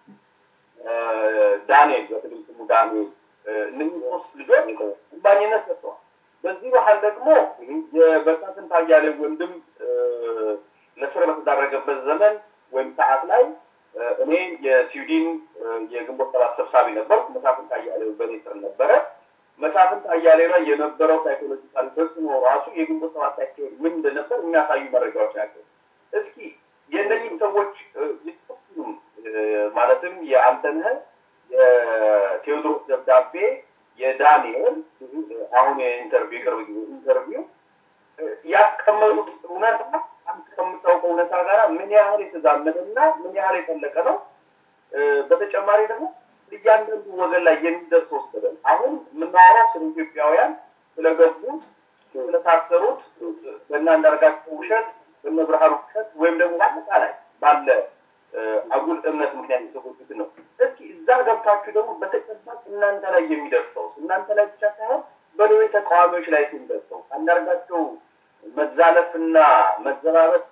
Speaker 3: ዳንኤል በትግል ስሙ ዳንኤል እነዚህ ሶስት ልጆች እምባኝነት ሰጥተዋል። በዚህ ባህል ደግሞ የበሳስንት አያሌው ወንድም ለስር በተዳረገበት ዘመን ወይም ሰዓት ላይ እኔ የስዊድን የግንቦት ሰባት ሰብሳቢ ነበርኩ። መሳፍንት አያሌው በእኔ ስር ነበረ። መሳፍንት አያሌው ላይ የነበረው ሳይኮሎጂካል ተጽዕኖ ራሱ የግንቦት ሰባት አካሄድ ምን እንደነበር የሚያሳዩ መረጃዎች ናቸው። እስኪ የእነዚህ ሰዎች ሁሉም ማለትም የአንተነህ የቴዎድሮስ ደብዳቤ የዳንኤል አሁን የኢንተርቪው የቅርብ ጊዜ ኢንተርቪው ያስቀመጡት እውነታ አንተ ከምታውቀው እውነታ ጋር ምን ያህል የተዛመደና ምን ያህል የጠለቀ ነው? በተጨማሪ ደግሞ እያንዳንዱ ወገን ላይ የሚደርሰው ወስደን አሁን የምናወራው ስለ ኢትዮጵያውያን ስለገቡት፣ ስለታሰሩት በእነ አንዳርጋቸው ውሸት በእነ ብርሃኑ ውሸት ወይም ደግሞ በአጠቃላይ ባለ አጉል እምነት ምክንያት የተጎዱት ነው። እስኪ እዛ ገብታችሁ ደግሞ በተጨባጭ እናንተ ላይ የሚደርሰው እናንተ ላይ ብቻ ሳይሆን በሌሎች ተቃዋሚዎች ላይ የሚደርሰው አንዳርጋቸው መዛለፍና መዘባበት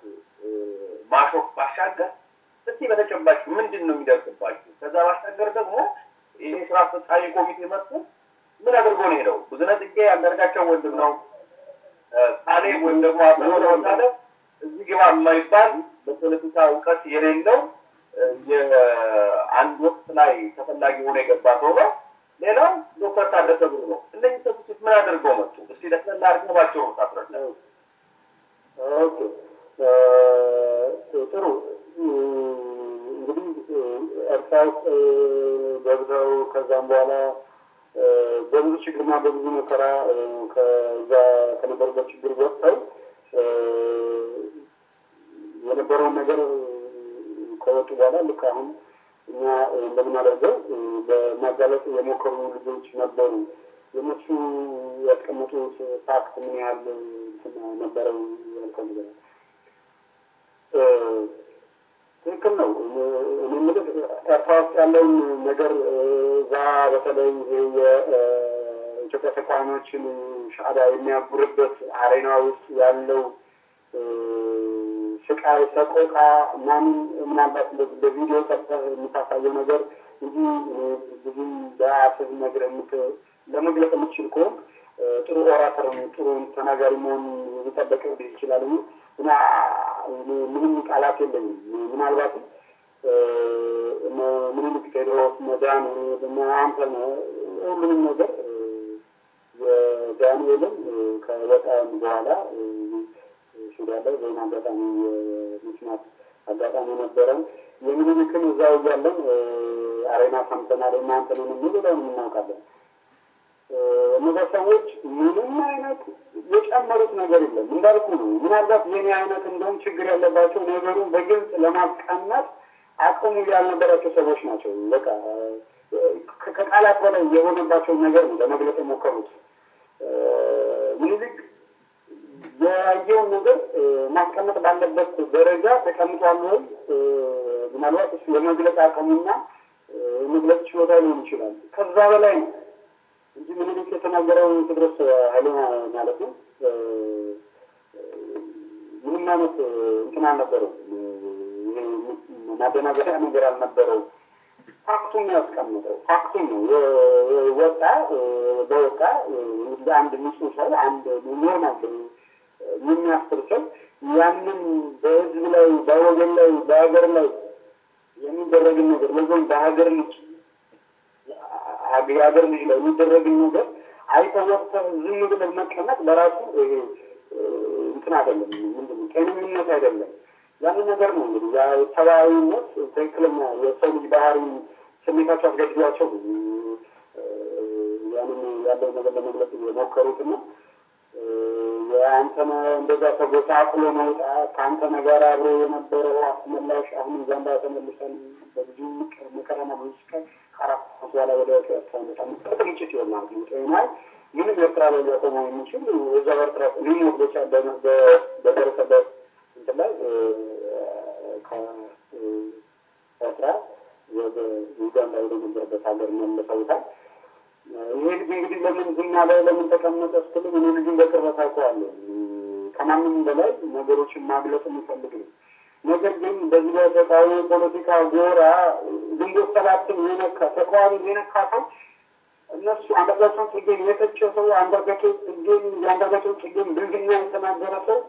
Speaker 3: ማሾፍ ባሻገር እስቲ በተጨባጭ ምንድን ነው የሚደርስባችሁ? ከዛ ባሻገር ደግሞ ይሄ ስራ አስፈጻሚ ኮሚቴ መጥቶ ምን አድርጎ ነው ሄደው? ብዙነህ ጽጌ አንዳርጋቸው ወንድም ነው። ካሌብ ወይም ደግሞ አበበ ወታለ እዚህ ግባ የማይባል በፖለቲካ እውቀት የሌለው የአንድ ወቅት ላይ ተፈላጊ ሆኖ የገባ ሰው ነው። ሌላው ዶክተር ታደሰ ብሩ ነው። እነዚህ ሰዎች ምን አድርገው መጡ? እስቲ ለስለላ አድርገው ባቸው ታስረዳ።
Speaker 2: ኦኬ ጥሩ እንግዲህ ኤርትራ ውስጥ ገብተው ከዛም በኋላ በብዙ ችግርና በብዙ መከራ ከዛ ከነበሩበት ችግር ወጥተው የነበረውን ነገር ከወጡ በኋላ ልክ አሁን እኛ እንደምናደርገው በማጋለጥ የሞከሩ ልጆች ነበሩ። የእነሱ ያስቀመጡት ፋክት ምን ያህል ነበረው ያልከው ነገር ትክክል ነው። እኔ የምልህ ኤርትራ ውስጥ ያለውን ነገር እዛ በተለይ የኢትዮጵያ ተቃዋሚዎችን ሻዕቢያ የሚያጉርበት አሬና ውስጥ ያለው ስቃይ፣ ሰቆቃ ምናምን ምናልባት እንደዚህ በቪዲዮ ቀርጸህ የምታሳየው ነገር እንጂ ብዙም በአፍህ ነገር ለመግለጽ የምትችል ከሆን ጥሩ ኦራተር ጥሩ ተናጋሪ መሆን ሊጠበቅብህ ይችላል እና ምንም ቃላት የለኝም። ምናልባትም ምኒልክ፣ ቴዎድሮስ፣ መዳን ደግሞ አንተ ሁሉንም ነገር የዳንኤልን ከወጣን በኋላ ሱዳን ላይ ወይም አጋጣሚ የመስማት አጋጣሚ ነበረን። የምኒልክን እዛው እያለን አሬና ሰምተናል። እናንተንም የሚለውን እናውቃለን። እነዛ ሰዎች ምንም አይነት የጨመሩት ነገር የለም። እንዳልኩ ነው። ምናልባት የኔ አይነት እንደውም ችግር ያለባቸው ነገሩን በግልጽ ለማስቀመጥ አቅሙ ያልነበራቸው ሰዎች ናቸው። በቃ ከቃላት በላይ የሆነባቸውን ነገር ነው ለመግለጽ የሞከሩት። ምኒልክ ያየውን ነገር ማስቀመጥ ባለበት ደረጃ ተቀምጧል ወይ? ምናልባት እሱ የመግለጽ አቅሙና የመግለጽ ችሎታ ሊሆን ይችላል። ከዛ በላይ ነው እንጂ ምኒልክ የተናገረው ቴዎድሮስ ኃይሌ ማለት ነው ምንም አይነት እንትን አልነበረው። ማደናገሪያ ነገር አልነበረው። ፋክቱን ነው ያስቀምጠው። ፋክቱን ነው ወጣ በወጣ አንድ ንጹህ ሰው አንድ ኖርማል የሚያስር ሰው ያንን በህዝብ ላይ በወገን ላይ በሀገር ላይ የሚደረግን ነገር ለዞን በሀገር ልጅ የሀገር ልጅ ላይ የሚደረግን ነገር አይተህ ወጥተህ ዝም ብለህ መቀመጥ በራሱ እንትን አይደለም፣ ምንድን ጤንነት አይደለም። ያንን ነገር ነው እንግዲህ ሰብአዊነት ትክክለኛ የሰው ልጅ ባህሪ ስሜታቸው አስገድዷቸው ያንን ያለው ነገር ለመግለጽ የሞከሩትና የአንተነ እንደዛ ተጎሳቁሎ መውጣት ከአንተነ ጋር አብሮ የነበረው አስመላሽ አሁን ዛንዳ ተመልሰን በብዙ መከራና ብዙ ስቃይ ከአራት በኋላ ወደ ኤርትራ መጣ ቅንጭት ይሆን ማለት ነው። ጤናይ ምንም ኤርትራ ላይ ሊያቆመው የሚችል እዛ ኤርትራ ሊሞት ብቻ በደረሰበት እንትን ላይ ከኤርትራ ወደ ዩጋንዳ ወደ ነበረበት ሀገር መልሰውታል። ይሄ ልጅ እንግዲህ ለምን ዝም አለ ለምን ተቀመጠ ስትልም እኔ ልጁን በቅርበት አውቀዋለሁ። ከማንም በላይ ነገሮችን ማግለጽ የሚፈልግ ነው። ነገር ግን በዚህ በተቃዋሚ ፖለቲካ ጎራ ግንቦት ሰባትን የነካ ተቃዋሚ የነካ ሰው እነሱ አንዳርጋቸውን ጽጌን የተቸ ሰው አንዳርጋቸው ጽጌን የአንዳርጋቸው ጽጌን ብልግና የተናገረ ሰው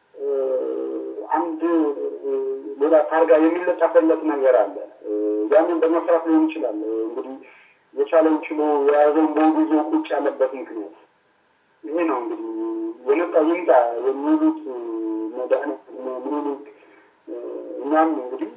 Speaker 2: አንድ ሌላ ታርጋ የሚለጠፈለት ነገር አለ። ያንን በመስራት ሊሆን ይችላል እንግዲህ የቻለውን ችሎ የያዘውን በወጉ ይዞ ቁጭ ያለበት ምክንያት ይሄ ነው። እንግዲህ የመጣ ይምጣ የሚሉት መድኃኒት ምኒልክ እኛም እንግዲህ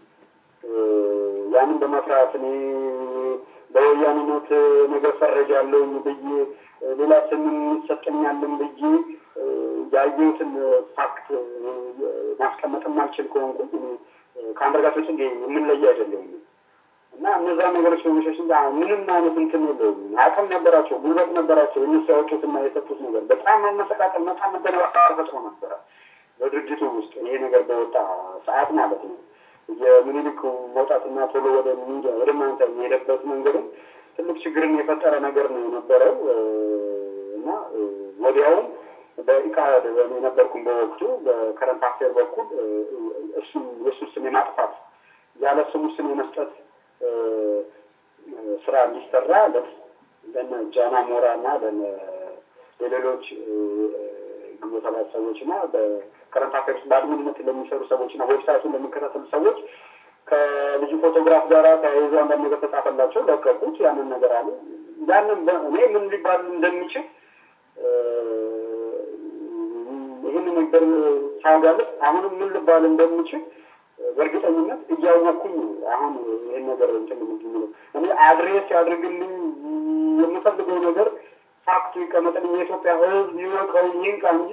Speaker 2: ያንን በመስራት እኔ በወያኔነት ነገር ፈረጃለሁኝ ብዬ ሌላ ስም ይሰጠኛልን ብዬ ያየሁትን ፋክት ማስቀመጥም አልችል ከሆንኩ ከአንዳርጋቸው ጽጌ የምንለይ አይደለሁም። እና እነዛ ነገሮች በመሸሽ ምንም አይነት እንትን የለውም። አቅም ነበራቸው፣ ጉልበት ነበራቸው። እነሱ ያወጡትና የሰጡት ነገር በጣም መመሰቃቀል፣ በጣም መደናቀር ተፈጥሮ ነበረ በድርጅቱ ውስጥ ይሄ ነገር በወጣ ሰዓት ማለት ነው። የምኒልክ መውጣትና ቶሎ ወደ ሚዲያ ወደ ማንተ የሄደበት መንገድም ትልቅ ችግርን የፈጠረ ነገር ነው የነበረው እና ወዲያውም በኢቃድ የነበርኩም በወቅቱ በከረንት አፌር በኩል እሱ የእሱ ስም የማጥፋት ያለ ስሙ ስም የመስጠት ስራ እንዲሰራ ለነ ጃና ሞራ እና ለሌሎች ግንቦት ሰባት ሰዎች እና በከረንት አፌርስ በአድሚንነት ለሚሰሩ ሰዎች እና ዌብሳይቱን ለሚከታተሉ ሰዎች ከልጁ ፎቶግራፍ ጋር ተያይዞ አንዳንድ ነገር ተጻፈላቸው፣ ለቀቁት። ያንን ነገር አሉ። ያንን እኔ ምን ሊባል እንደሚችል ይህን ነገር ሳጋለጥ አሁንም ምን ልባል እንደሚችል በእርግጠኝነት እያወቅኩኝ አሁን ይህን ነገር እንትን ምንድነው እኔ አድሬስ ያድርግልኝ የምፈልገው ነገር ፋክቱ ይቀመጥልኝ የኢትዮጵያ ሕዝብ ይወቀው ይንቃ እንጂ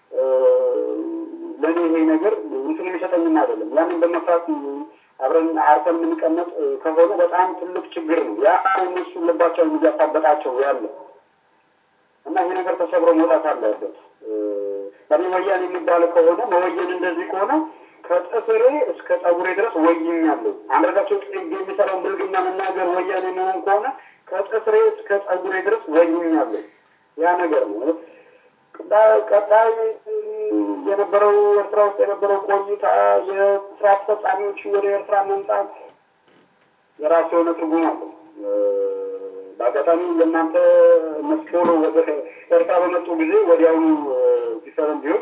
Speaker 2: ለእኔ ይሄ ነገር እንትን የሚሰጠኝም አይደለም። ያንን በመስራት አብረን አርፈን የምንቀመጥ ከሆነ በጣም ትልቅ ችግር ነው። ያ እነሱ ልባቸውን እያሳበጣቸው ያለ እና ይሄ ነገር ተሰብሮ መውጣት አለበት። ለኔ ወያኔ የሚባል ከሆነ መወየን እንደዚህ ከሆነ ከጥፍሬ እስከ ጸጉሬ ድረስ ወይኛለሁ። አንዳርጋቸው ጽጌ የሚሰራው ብልግና መናገር ወያኔ መሆን ከሆነ ከጥፍሬ እስከ ጸጉሬ ድረስ ወይኛለሁ። ያ ነገር ነው። ቀጣይ የነበረው ኤርትራ ውስጥ የነበረው ቆይታ የስራ አስፈጻሚዎች ወደ ኤርትራ መምጣት የራሱ የሆነ ትርጉም አለው። በአጋጣሚ ለእናንተ መስሎ ወደ ኤርትራ በመጡ ጊዜ ወዲያውኑ ዲፈረንቲዎች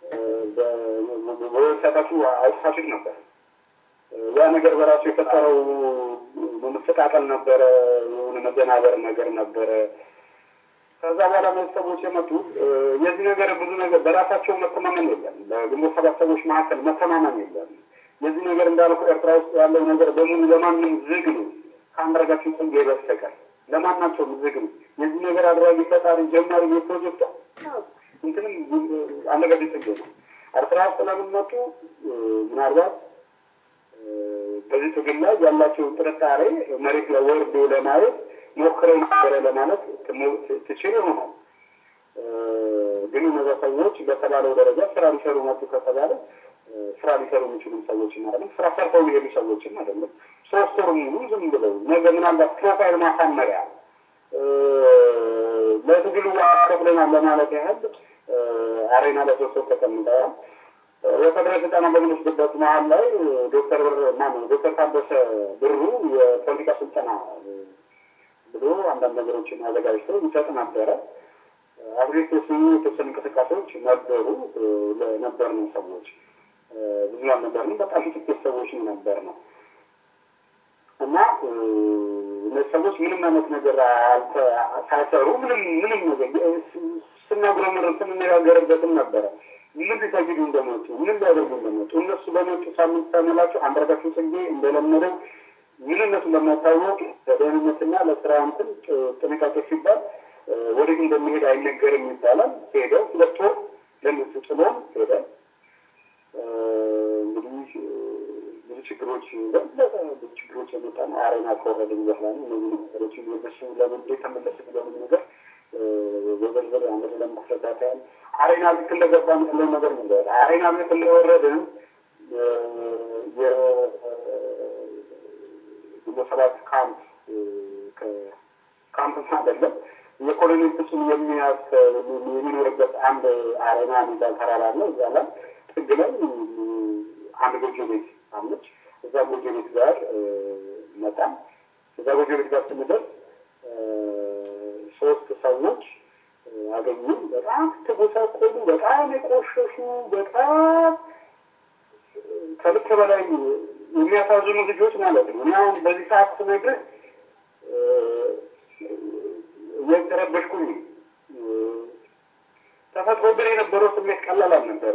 Speaker 2: በዌብሳይታችሁ አውጥታችሁት ነበር። ያ ነገር በራሱ የፈጠረው መመሰቃቀል ነበረ፣ የሆነ መደናበር ነገር ነበረ። ከዛ በኋላ ቤተሰቦች የመጡ የዚህ ነገር ብዙ ነገር በራሳቸው መተማመን የለም። በግንቦት ሰባት ሰዎች መካከል መተማመን የለም። የዚህ ነገር እንዳልኩ ኤርትራ ውስጥ ያለው ነገር በሙሉ ለማንም ዝግ ነው ከአንዳርጋቸው ጽጌ በስተቀር ለማናቸውም ዝግ ነው። የዚህ ነገር አድራጊ ፈጣሪ ጀማሪ የፕሮጀክት እንትንም አንዳርጋቸው ጽጌ ነው። ኤርትራ ውስጥ ለምን መጡ? ምናልባት በዚህ ትግል ላይ ያላቸው ጥርጣሬ መሬት ላይ ወርዶ ለማየት ሞክረው ነበረ ለማለት ትችል ይሆናል። ግን እነዛ ሰዎች በተባለው ደረጃ ስራ ሊሰሩ መጡ ከተባለ ስራ ሊሰሩ የሚችሉ ሰዎችን አይደለም፣ ስራ ሰርተው ሊሄዱ ሰዎችን አይደለም። ሶስት ወር ሙሉ ዝም ብለው ነገ ምናልባት ፕሮፋይል ማሳመሪያ ለትግሉ ከፍለናል ለማለት ያህል አሬና ለሶስት ወር ተቀምጠዋል። ወታደራዊ ስልጠና በምንወስድበት መሀል ላይ ዶክተር ብር ማነው ዶክተር ታደሰ ብሩ የፖለቲካ ስልጠና ብሎ አንዳንድ ነገሮችን አዘጋጅቶ ይሰጥ ነበረ። አብሬቶቹ የተወሰኑ እንቅስቃሴዎች ነበሩ ለነበር ነው ሰዎች ብዙ አልነበርንም። በጣም ጥቂት ሰዎች ነው ነበር ነው እና እነዚህ ሰዎች ምንም አይነት ነገር ሳይሰሩ ምንም ምንም ነገር ስናጉረምርም ስንነጋገርበትም ነበረ ምን ሊሰግዱ እንደመጡ ምን ሊያደርጉ እንደመጡ እነሱ በመጡ ሳምንት ሳይሞላቸው አንዳርጋቸው ጽጌ እንደለመደው ምንነቱ ለማታወቅ ለደህንነትና ለስራ እንትን ጥንቃቄ ሲባል ወዴት እንደሚሄድ አይነገርም ይባላል። ሄደው ሁለት ወር ለነሱ ጥሎም ሄደ። እንግዲህ ብዙ ችግሮች ብዙ ችግሮች የመጣ ነው። አሬና ከወረድን በኋላ ነው እነዚህ ነገሮች የነሱ ለምን የተመለስ ለምን ነገር በዝርዝር አንድ ለማስረዳት ያህል አሬና ልክ እንደገባን ያለው ነገር ነበር። አሬና ልክ እንደወረድን ግንቦት ሰባት ካምፕ ካምፕ አይደለም የኮሎኔል ፍጹም የሚያስ የሚኖርበት አንድ አሬና የሚባል ተራራ ነው። እዛ ላይ ጥግ ላይ አንድ ጎጆ ቤት አለች። እዛ ጎጆ ቤት ጋር መጣን። እዛ ጎጆ ቤት ጋር ስንደርስ ሶስት ሰዎች አገኙ። በጣም ተጎሳቆሉ፣ በጣም የቆሸሹ፣ በጣም ከልክ በላይ የሚያሳዝኑ ልጆች ማለት ነው። እኔ አሁን በዚህ ሰዓት ስነግርህ እየተረበሽኩኝ ተፈጥሮብን የነበረው ስሜት ቀላል አልነበረ።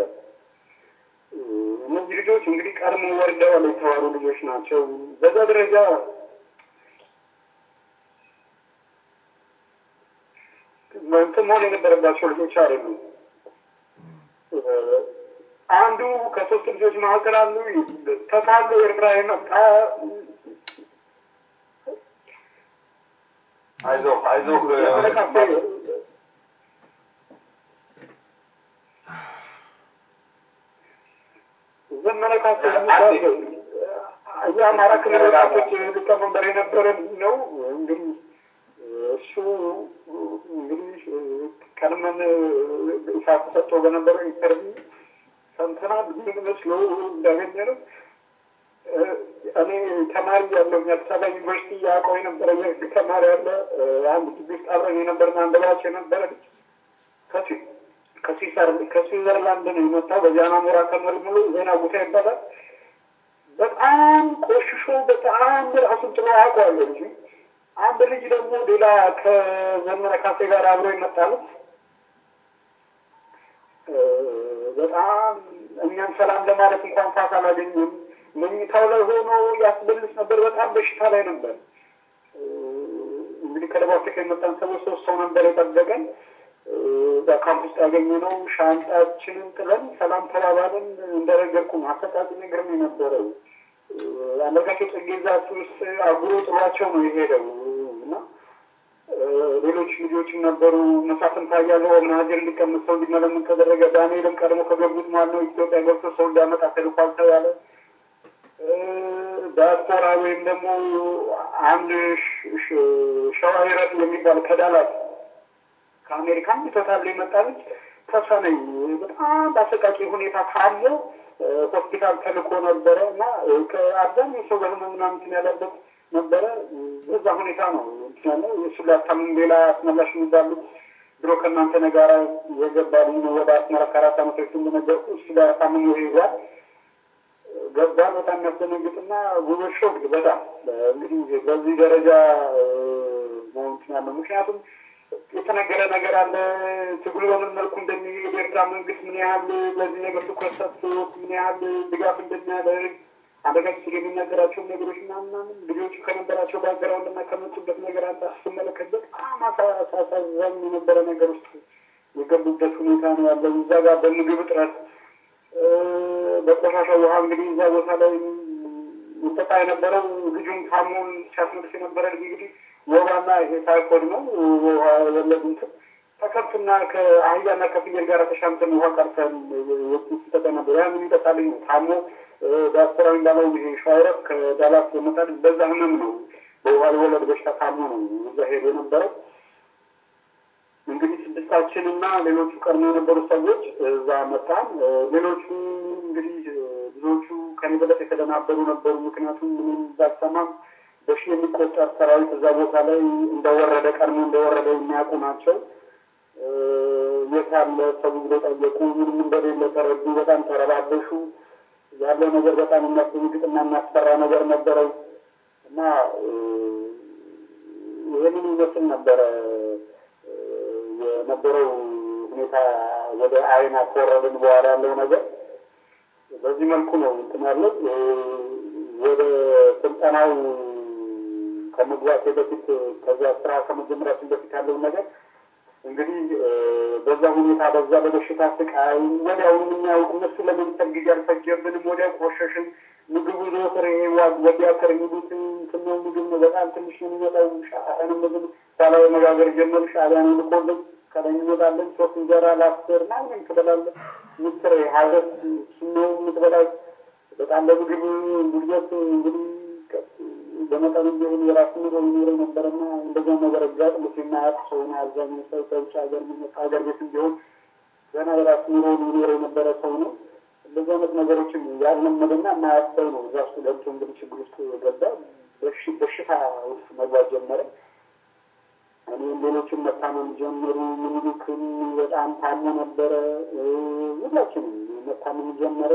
Speaker 2: እነዚህ ልጆች እንግዲህ ቀድሞ ወርደዋል የተዋሩ ልጆች ናቸው። በዛ ደረጃ እንትን መሆን የነበረባቸው ልጆች አይደሉም። አንዱ ከሶስት ልጆች መካከል አሉ ተታሎ ኤርትራ የመጣ
Speaker 3: አይዞህ አይዞህ
Speaker 2: ዘመነ ካሴ የአማራ ክልል ወጣቶች ሊቀመንበር የነበረ ነው። እንግዲህ እሱ እንግዲህ ቀድመን ሰዓት ተሰጥቶ በነበረው ኢንተርቪው ሰምተናል። ምን መስሎ እንዳገኘ ነው እኔ ተማሪ ያለው አዲስ አበባ ዩኒቨርሲቲ ያውቀው የነበረ የህግ ተማሪ ያለ አንድ ግቢ ውስጥ አብረን የነበርን አንድ ባቸው የነበረ ልጅ ከስዊዘርላንድ ነው የመጣው። በዚያና ሞራ ተመልምሎ ዜና ቦታ ይባላል። በጣም ቆሽሾ በጣም ራሱን ጥሎ አውቀዋለሁ ልጁ። አንድ ልጅ ደግሞ ሌላ ከዘመነ ካሴ ጋር አብሮ ይመጣሉት በጣም እኛም ሰላም ለማለት እንኳን ፋታ አላገኘም። መኝታው ላይ ሆኖ ያስበልስ ነበር። በጣም በሽታ ላይ ነበር። እንግዲህ ከደቡብ አፍሪካ የመጣን ሰዎች ሶስት ሰው ነበር የጠበቀን። በካምፕ ውስጥ ያገኘነው ሻንጣችንን ጥለን ሰላም ተባባልን። እንደነገርኩ አሰቃቂ ነገር ነው የነበረው። አንዳርጋቸው ጽጌ ዛፍ ውስጥ አጉሮ ጥሏቸው ነው የሄደው እና ሌሎች ልጆችም ነበሩ። መሳፍንት ታያለው ኦብናጀር እንዲቀመጥ ሰው እንዲመለምን ተደረገ። ዳንኤልም ቀድሞ ከገቡት ማለት ነው ኢትዮጵያ ገብቶ ሰው እንዲያመጣ ተልኳል ተባለ። ዲያስፖራ ወይም ደግሞ አንድ ሸዋይረት የሚባል ከዳላት ከአሜሪካን ቶታል የመጣ ልጅ ተሰነኝ በጣም በአሰቃቂ ሁኔታ ካለ ሆስፒታል ተልኮ ነበረ እና ከአብዛኛው ሰው በህመም ምናምን ያለበት ነበረ። በዛ ሁኔታ ነው ያለ እሱ ሊያታምም ሌላ አስመላሽ የሚባሉት ድሮ ከእናንተ ነጋራ የገባ ልጅ ነው። ወደ አስመራ ከአራት ዓመት በፊት እንደነገርኩ እሱ ሊያታምም ይዟል ገባ። በጣም የሚያስደነግጥና ጉዞ ሾክ በጣም እንግዲህ በዚህ ደረጃ ነው እንትን ያለው ምክንያቱም የተነገረ ነገር አለ። ትግሉ በምን መልኩ እንደሚሄድ የኤርትራ መንግስት ምን ያህል ለዚህ ነገር ትኩረት ሰጥቶት ምን ያህል ድጋፍ እንደሚያደርግ አደጋች የሚናገራቸው ነገሮች ምናምናምን ልጆቹ ከነበራቸው ባግራውንድ እና ከመጡበት ነገር አንጻ ስትመለከት በጣም አሳዛኝ የነበረ ነገር ውስጥ የገቡበት ሁኔታ ነው ያለው። እዛ ጋር በምግብ እጥረት በቆሻሻ ውሃ እንግዲህ እዛ ቦታ ላይ ይጠጣ የነበረው ልጁም ታሞን ሲያስመልስ የነበረ ልጅ እንግዲህ ወባና ይሄ ታይፎድ ነው ውሃ ወለድ እንትን ከከብትና ከአህያና ከፍየል ጋር ተሻምተን ውሃ ቀርተን ሲጠጣ ነበር። ያን የሚጠጣልኝ ነው ታሞ ዲያስፖራ እንዳለው ይሄ ሸዋይረፍ ከዳላት የመጣል በዛ ህመም ነው በውሃ የወለድ በሽታ ታሞ ነው እዛ ሄዶ የነበረው። እንግዲህ ስድስታችን እና ሌሎቹ ቀድሞ የነበሩ ሰዎች እዛ መጣን። ሌሎቹ እንግዲህ ብዙዎቹ ከኔ በለጥ የተደናበሩ ነበሩ። ምክንያቱም ምንም ባልሰማም በሺህ የሚቆጠር ሰራዊት እዛ ቦታ ላይ እንደወረደ ቀድሞ እንደወረደ የሚያውቁ ናቸው። የት ያለ ሰው ብሎ ጠየቁ። ምንም እንደሌለ ተረዱ። በጣም ተረባበሹ። ያለው ነገር በጣም የሚያስደነግጥና የሚያስፈራ ነገር ነበረው እና ይህንን ይመስል ነበረ የነበረው ሁኔታ። ወደ አይና ከወረድን በኋላ ያለው ነገር በዚህ መልኩ ነው እንትን ያለው ወደ ስልጠናው ከመግባቴ በፊት ከዚያ ስራ ከመጀመራችን በፊት ያለውን ነገር እንግዲህ በዛ ሁኔታ በዛ በበሽታ ስቃይ ወዲያውኑ እኛ እነሱ ለመምሰል ጊዜ አልፈጀብንም። ወዲያ ቆሸሽን። ምግቡ ዘወትር ይሄ ወዲያ ከር የሚሉት ትነው ምግብ ነው። በጣም ትንሽ ነው የሚመጣው። ሻአንም ምግብ ባላዊ መጋገር ጀመሩ። ሻዕቢያን ልኮልን ከላይ እንወጣለን። ሶስት እንጀራ ላስር ምናምን ትበላለን። ምስር ሀገት ስነው የምትበላው በጣም ለምግብ ጉድበት እንግዲህ በመጠኑ ቢሆን የራሱ ኑሮ ይኖረው ነበረና እንደዚያ ነገር አጋጥሞት የማያውቅ ሰው ነው። አብዛኛው ሰው ከውጭ ሀገር የሚመጣ ሀገር ቤት ቢሆን ገና የራሱ ኑሮ ሊኖረው የነበረ ሰው ነው። እንደዚህ አይነት ነገሮችን ያልለመደና የማያውቅ ሰው ነው። እዛ ውስጥ ገብቶ እንግዲህ ችግር ውስጥ ገባ። በሽታ ውስጥ መግባት ጀመረ። እኔም ሌሎችን መታመም ጀመሩ። ምኒልክም በጣም ታሞ ነበረ። ሁላችንም መታመም ጀመረ።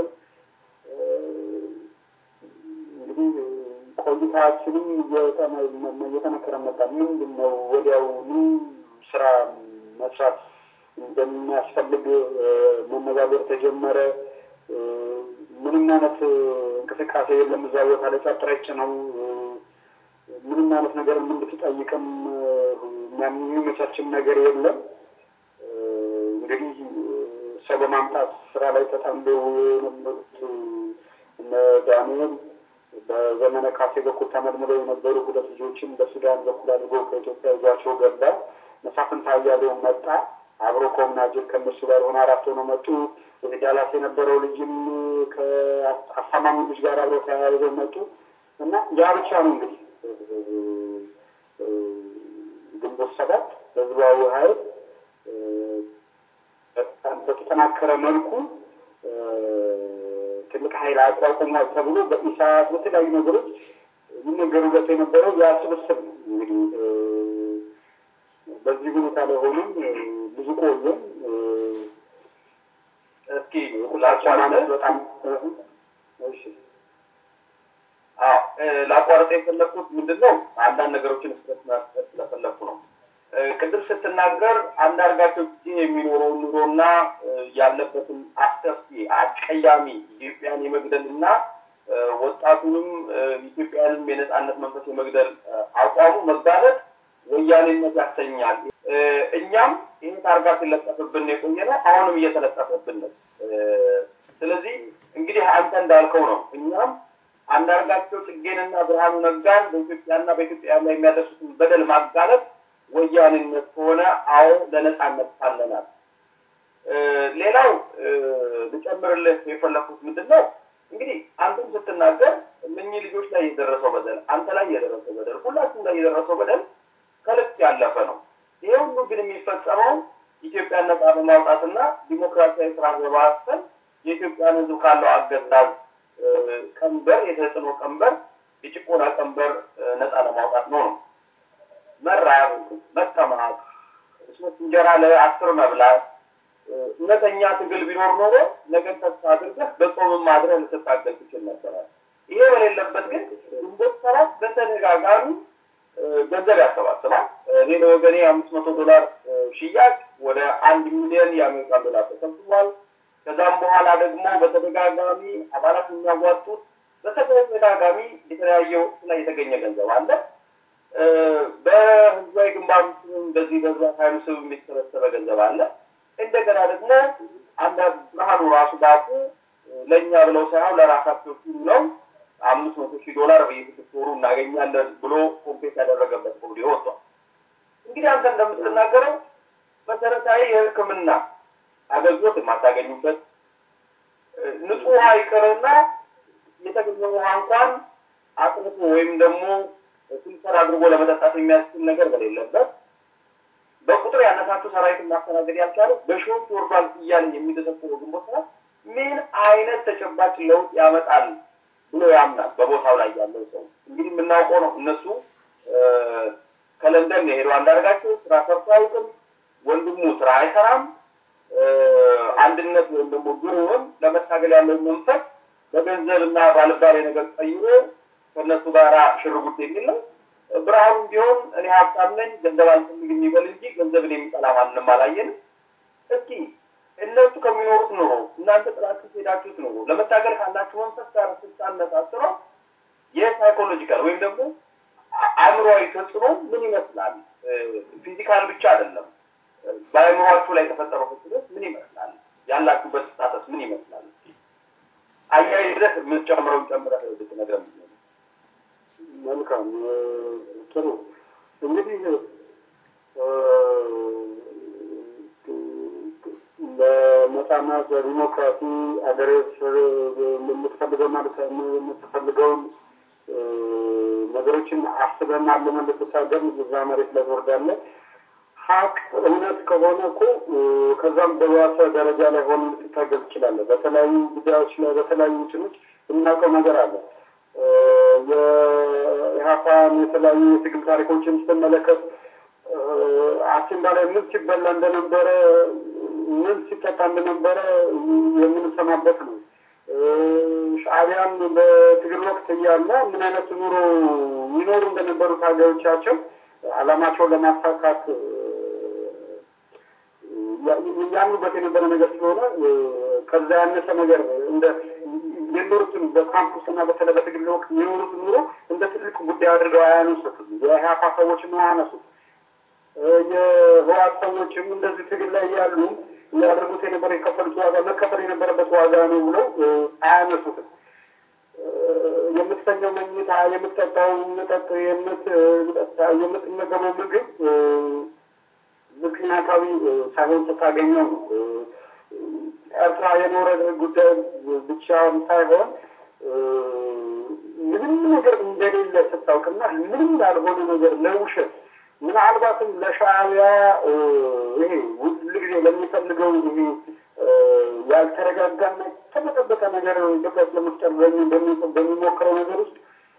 Speaker 2: እንግዲህ ቆይታችንም እየጠነከረ መጣ። ምንድን ነው ወዲያውኑ ስራ መስራት እንደሚያስፈልግ መነጋገር ተጀመረ። ምንም አይነት እንቅስቃሴ የለም እዛ ቦታ ላይ ጸጥ ረጭ ነው። ምንም አይነት ነገር እንድትጠይቅም የሚመቻችን ነገር የለም። እንግዲህ ሰው በማምጣት ስራ ላይ ተጠምደው የነበሩት እነ ዳንኤል በዘመነ ካሴ በኩል ተመልምለው የነበሩ ሁለት ልጆችን በሱዳን በኩል አድርጎ ከኢትዮጵያ ይዟቸው ገባ። መሳፍንት አያሌው መጣ። አብሮ ከኦምናጅር ከእነሱ ጋር ሆነ አራት ሆነው መጡ። ዳላስ የነበረው ልጅም ከአሳማሚ ልጅ ጋር አብረው ተያይዘው መጡ እና ያ ብቻ ነው እንግዲህ ግንቦት ሰባት ህዝባዊ ኃይል በተጠናከረ መልኩ ትልቅ ኃይል ኃይል አቋቁሟል ተብሎ በኢሳት በተለያዩ ነገሮች የሚነገሩበት የነበረው ያ ስብስብ ነው። እንግዲህ በዚህ ሁኔታ ላይ ሆኖም ብዙ ቆየም።
Speaker 3: እስኪ ላቋርጥ
Speaker 2: በጣም እሺ
Speaker 3: ላቋርጥ የፈለግኩት ምንድን ነው አንዳንድ ነገሮችን መስጠት ስለፈለግኩ ነው። ቅድም ስትናገር አንዳርጋቸው ጊዜ የሚኖረውን ኑሮና ያለበትን አስከፊ አስቀያሚ ኢትዮጵያን የመግደል እና ወጣቱንም ኢትዮጵያንም የነጻነት መንፈስ የመግደል አቋሙ መጋለጥ ወያኔነት ያሰኛል። እኛም ይህ ታርጋ ሲለጠፍብን የቆየ ነው፣ አሁንም እየተለጠፈብን ነው። ስለዚህ እንግዲህ አንተ እንዳልከው ነው። እኛም አንዳርጋቸው ጽጌንና ብርሃኑ ነጋን በኢትዮጵያና በኢትዮጵያ ላይ የሚያደርሱትን በደል ማጋለጥ ወያኔነት ከሆነ አዎ ለነጻነት ታለናል። ሌላው ልጨምርልህ የፈለኩት ምንድን ነው እንግዲህ አንተም ስትናገር እነኚህ ልጆች ላይ የደረሰው በደል፣ አንተ ላይ የደረሰው በደል፣ ሁላችሁም ላይ የደረሰው በደል ከልክ ያለፈ ነው። ይሄ ሁሉ ግን የሚፈጸመው ኢትዮጵያን ነጻ በማውጣትና ዲሞክራሲያዊ ስርዓት በማስፈን የኢትዮጵያን ሕዝብ ካለው አገዛዝ ቀንበር፣ የተጽዕኖ ቀንበር፣ የጭቆና ቀንበር ነጻ ለማውጣት ነው ነው መራብ፣ መጠማት፣ ሶስት እንጀራ ለአስር መብላት እውነተኛ ትግል ቢኖር ኖሮ ነገን ተስፋ አድርገህ በጾምም ማድረህ ልትታገል ትችል ነበራል። ይሄ በሌለበት ግን ግንቦት ሰባት በተደጋጋሚ ገንዘብ ያሰባስባል። እኔ ለወገኔ አምስት መቶ ዶላር ሽያጭ ወደ አንድ ሚሊዮን የአሜሪካን ዶላር ተሰብስቧል። ከዛም በኋላ ደግሞ በተደጋጋሚ አባላት የሚያዋጡት በተደጋጋሚ የተለያየ ወቅት ላይ የተገኘ ገንዘብ አለ። በህዝባዊ ግንባር ስም በዚህ በህዝባዊ ኃይሉ ስም የሚሰበሰበ ገንዘብ አለ። እንደገና ደግሞ አንድ ብርሃኑ ራሱ ባፉ ለእኛ ብለው ሳይሆን ለራሳቸው ሲሉ ነው አምስት መቶ ሺህ ዶላር በየስድስት ወሩ እናገኛለን ብሎ ኮምፔት ያደረገበት ቪዲዮ ወጥቷል። እንግዲህ አንተ እንደምትናገረው መሰረታዊ የሕክምና አገልግሎት የማታገኙበት ንጹህ ውሃ ይቅርና የተገኘ ውሃ እንኳን አጥርቶ ወይም ደግሞ ፊልተር አድርጎ ለመጠጣት የሚያስችል ነገር በሌለበት በቁጥር ያነሳችሁ ሰራዊትን ማስተናገድ ያልቻለ በሺዎች ወርዷል እያለ የሚደሰኩረው ግንቦት ሰባት ምን አይነት ተጨባጭ ለውጥ ያመጣል ብሎ ያምናል? በቦታው ላይ ያለው ሰው እንግዲህ የምናውቀው ነው። እነሱ ከለንደን የሄደው አንዳርጋቸው ስራ ሰርቶ አያውቅም። ወንድሙ ስራ አይሰራም። አንድነት ወይም ደግሞ ግሩውን ለመታገል ያለው መንፈስ በገንዘብና ባልባሌ ነገር ቀይሮ ከእነሱ ጋር ሽርጉድ የሚል ነው። ብርሃኑም ቢሆን እኔ ሀብታም ነኝ ገንዘብ አልፈልግም የሚበል እንጂ ገንዘብን የሚጠላ ማንም አላየንም። እስኪ እነሱ ከሚኖሩት ኑሮ እናንተ ጥላችሁ ሄዳችሁት ኑሮ ለመታገል ካላችሁ መንፈስ ጋር ስታነጻጽረው የሳይኮሎጂካል ወይም ደግሞ አእምሯዊ ተጽዕኖ ምን ይመስላል? ፊዚካል ብቻ አይደለም። በአእምሯችሁ ላይ የተፈጠረው ተጽዕኖ ምን ይመስላል? ያላችሁበት ስታተስ ምን ይመስላል? አያይዘህ የምትጨምረውን ጨምረህ ብትነግረን
Speaker 2: መልካም ጥሩ እንግዲህ ለነጻነት ለዲሞክራሲ አገሬ የምትፈልገው ማለት የምትፈልገውን ነገሮችን አስበና አልመን ልትታገል እዛ መሬት ላይ ትወርዳለህ። ሀቅ እውነት ከሆነ እኮ ከዛም በባሰ ደረጃ ላይ ሆን ልትታገል ትችላለህ። በተለያዩ ጉዳዮች ላይ በተለያዩ እንትኖች የምናውቀው ነገር አለ። የኢህአፓን የተለያዩ የትግል ታሪኮችን ስትመለከት አሲምባ ላይ ምን ሲበላ እንደነበረ ምን ሲጠጣ እንደነበረ የምንሰማበት ነው። ሻዕቢያን በትግል ወቅት እያለ ምን አይነት ኑሮ ይኖሩ እንደነበሩ ታጋዮቻቸው ዓላማቸውን ለማሳካት ያምኑበት የነበረ ነገር ስለሆነ ከዛ ያነሰ ነገር እንደ የኖሩትን በካምፑስ እና በተለይ በትግል ወቅት የኖሩትን ኑሮ እንደ ትልቅ ጉዳይ አድርገው አያነሱትም። የኢህአፓ ሰዎችም አያነሱት። የህወሓት ሰዎችም እንደዚህ ትግል ላይ ያሉ ያደርጉት የነበረ የከፈሉት ዋጋ መከፈል የነበረበት ዋጋ ነው ብለው አያነሱትም። የምትተኛው መኝታ፣ የምትጠጣው መጠጥ፣ የምትመገበው ምግብ ምክንያታዊ ሳይሆን ስታገኘው ነው። ኤርትራ የኖረ ጉዳይ ብቻም ሳይሆን ምንም ነገር እንደሌለ ስታውቅና ምንም ያልሆነ ነገር ለውሸት ምናልባትም ለሻዕቢያ ይሄ ሁል ጊዜ ለሚፈልገው ይሄ ያልተረጋጋና የተጠበቀ ነገር ኢትዮጵያ ውስጥ ለመፍጠር በሚሞክረው ነገር ውስጥ